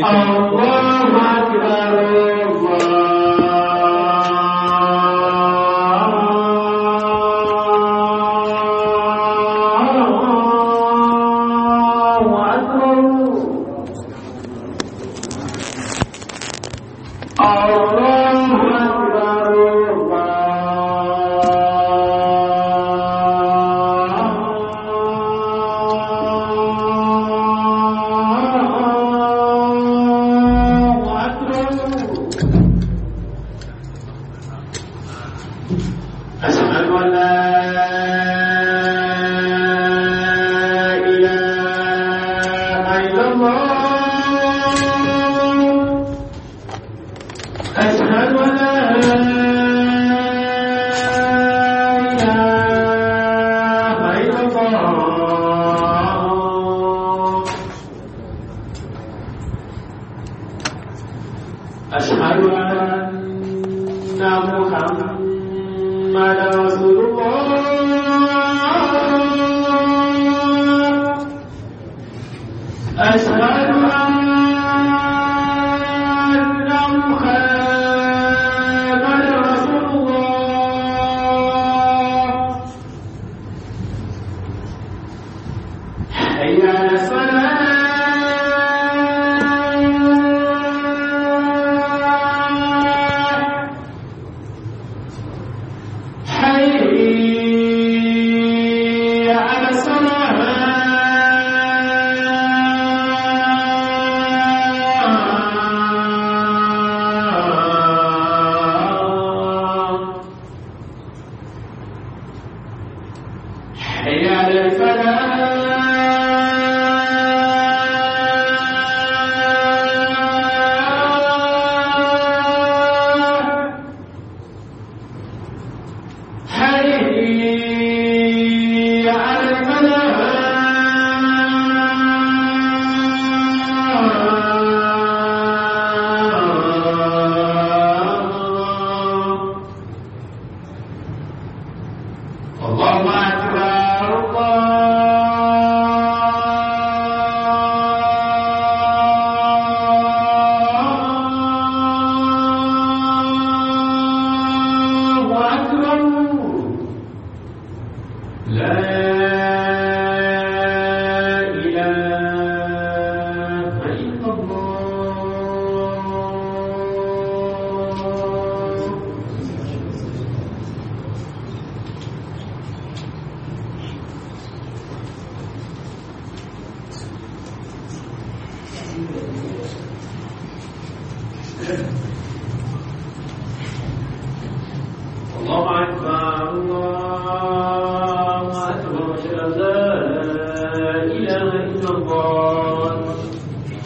حي على الصلاة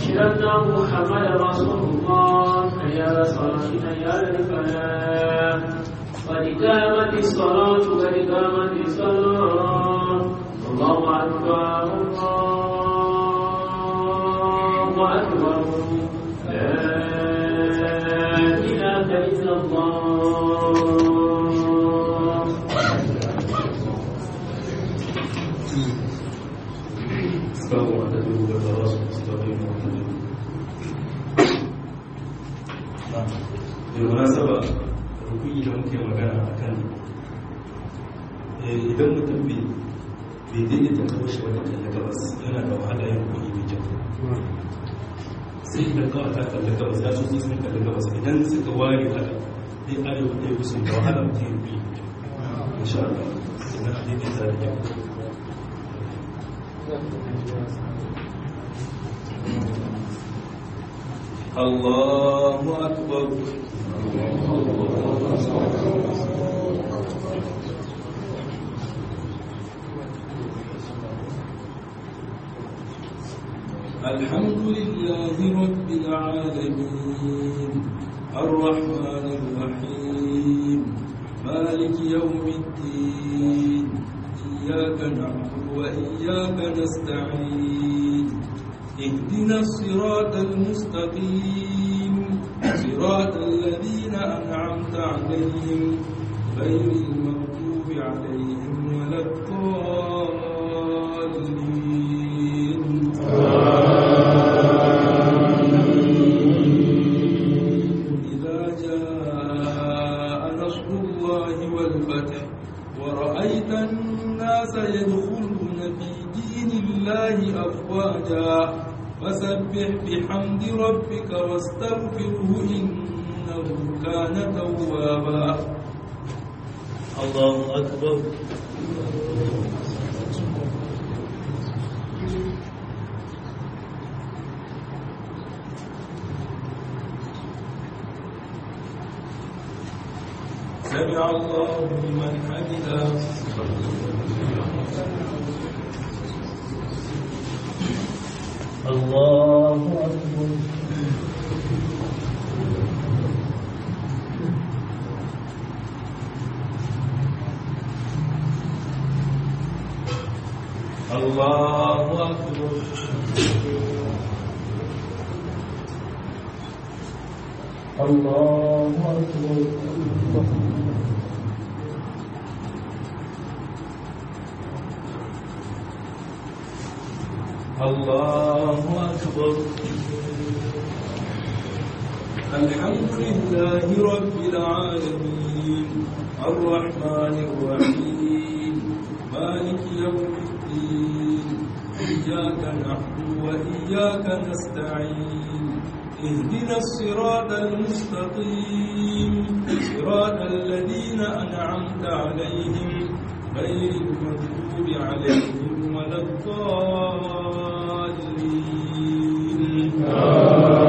أشهد أن محمد رسول الله حي على الصلاة حي على الفلاح قد قامت الصلاة قد قامت الصلاة الله أكبر الله أكبر لا إله إلا الله استووا واعتدلوا وتراصوا واستقيموا واعتدلوا بالمناسبة rukuni da muke magana a kan idan mutum bai daidaita kawai shi wata kalli gabas yana da wahala yin rukuni mai kyau sai idan kawai ta kalli gabas ya sosai sun kalli gabas idan suka ware haka dai arewa ɗaya kusan da wahala mutum yin rukuni mai kyau insha Allah idan a daidaita da kyau الله أكبر الحمد لله رب العالمين الرحمن الرحيم مالك يوم الدين إياك نعبد وإياك نستعين اهدنا الصراط المستقيم صراط الذين أنعمت عليهم غير المغضوب عليهم ولا الضالين إذا جاء نصر الله والفتح ورأيت الناس يدخلون في دين الله أفواجا فسبح بحمد ربك واستغفره إنه كان توابا الله أكبر سمع الله لمن حمده الله أكبر الله أكبر الله أكبر الله أكبر الحمد لله رب العالمين الرحمن الرحيم مالك يوم الدين إياك نعبد وإياك نستعين اهدنا الصراط المستقيم صراط الذين أنعمت عليهم غير المغضوب عليهم ولا الضالين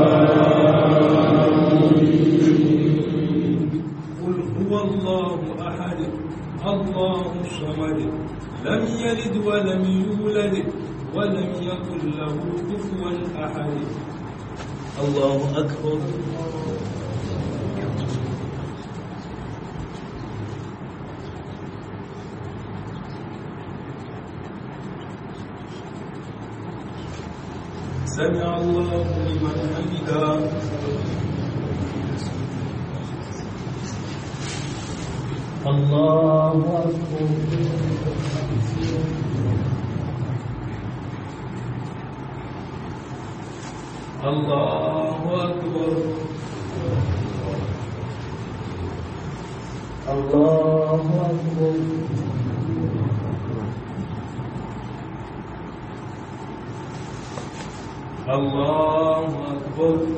قل هو الله أحد الله الصمد لم يلد ولم يولد ولم يكن له كفوا أحد الله أكبر سمع الله لمن حمده الله أكبر الله أكبر الله أكبر الله أكبر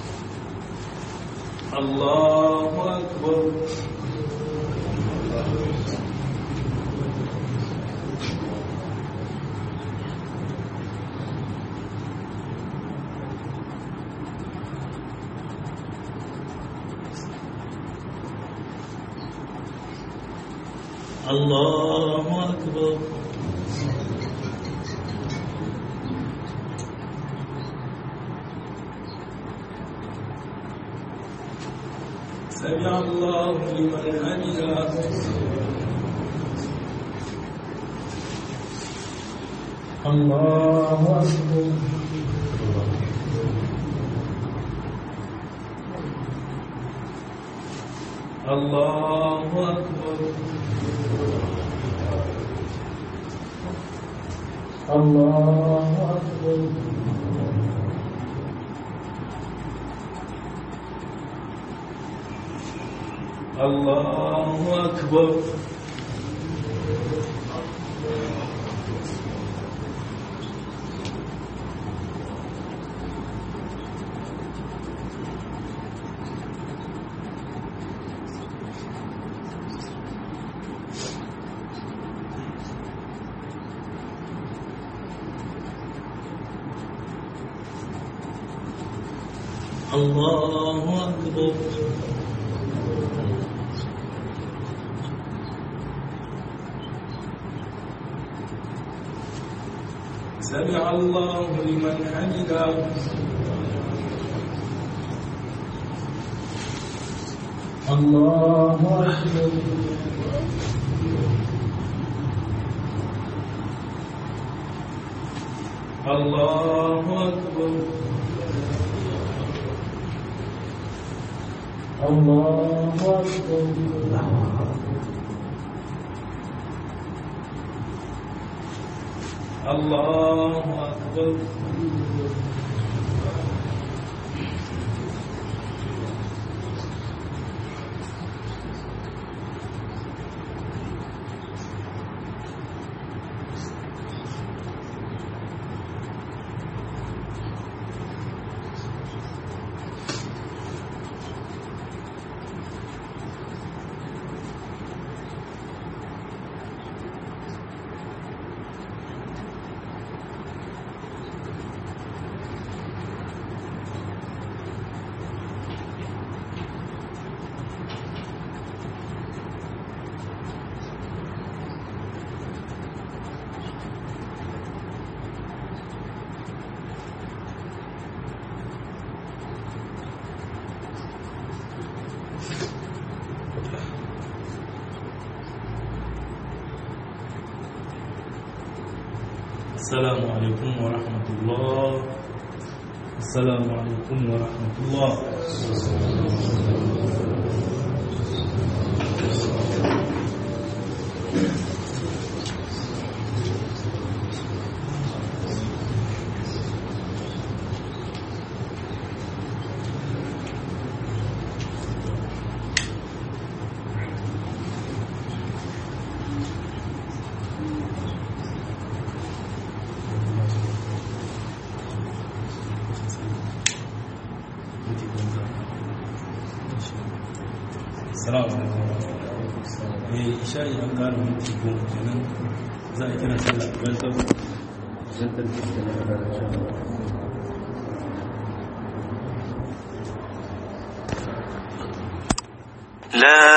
الله أكبر الله أكبر سمع الله لمن حمده الله أكبر الله أكبر الله أكبر الله أكبر الله أكبر سمع الله لمن حمده الله أكبر الله أكبر الله أكبر الله أكبر السلام عليكم ورحمة الله السلام عليكم ورحمة الله Assalamu alaikum. Eh isha'i an gano minti goma kenan za a kira sallah ban saboda لا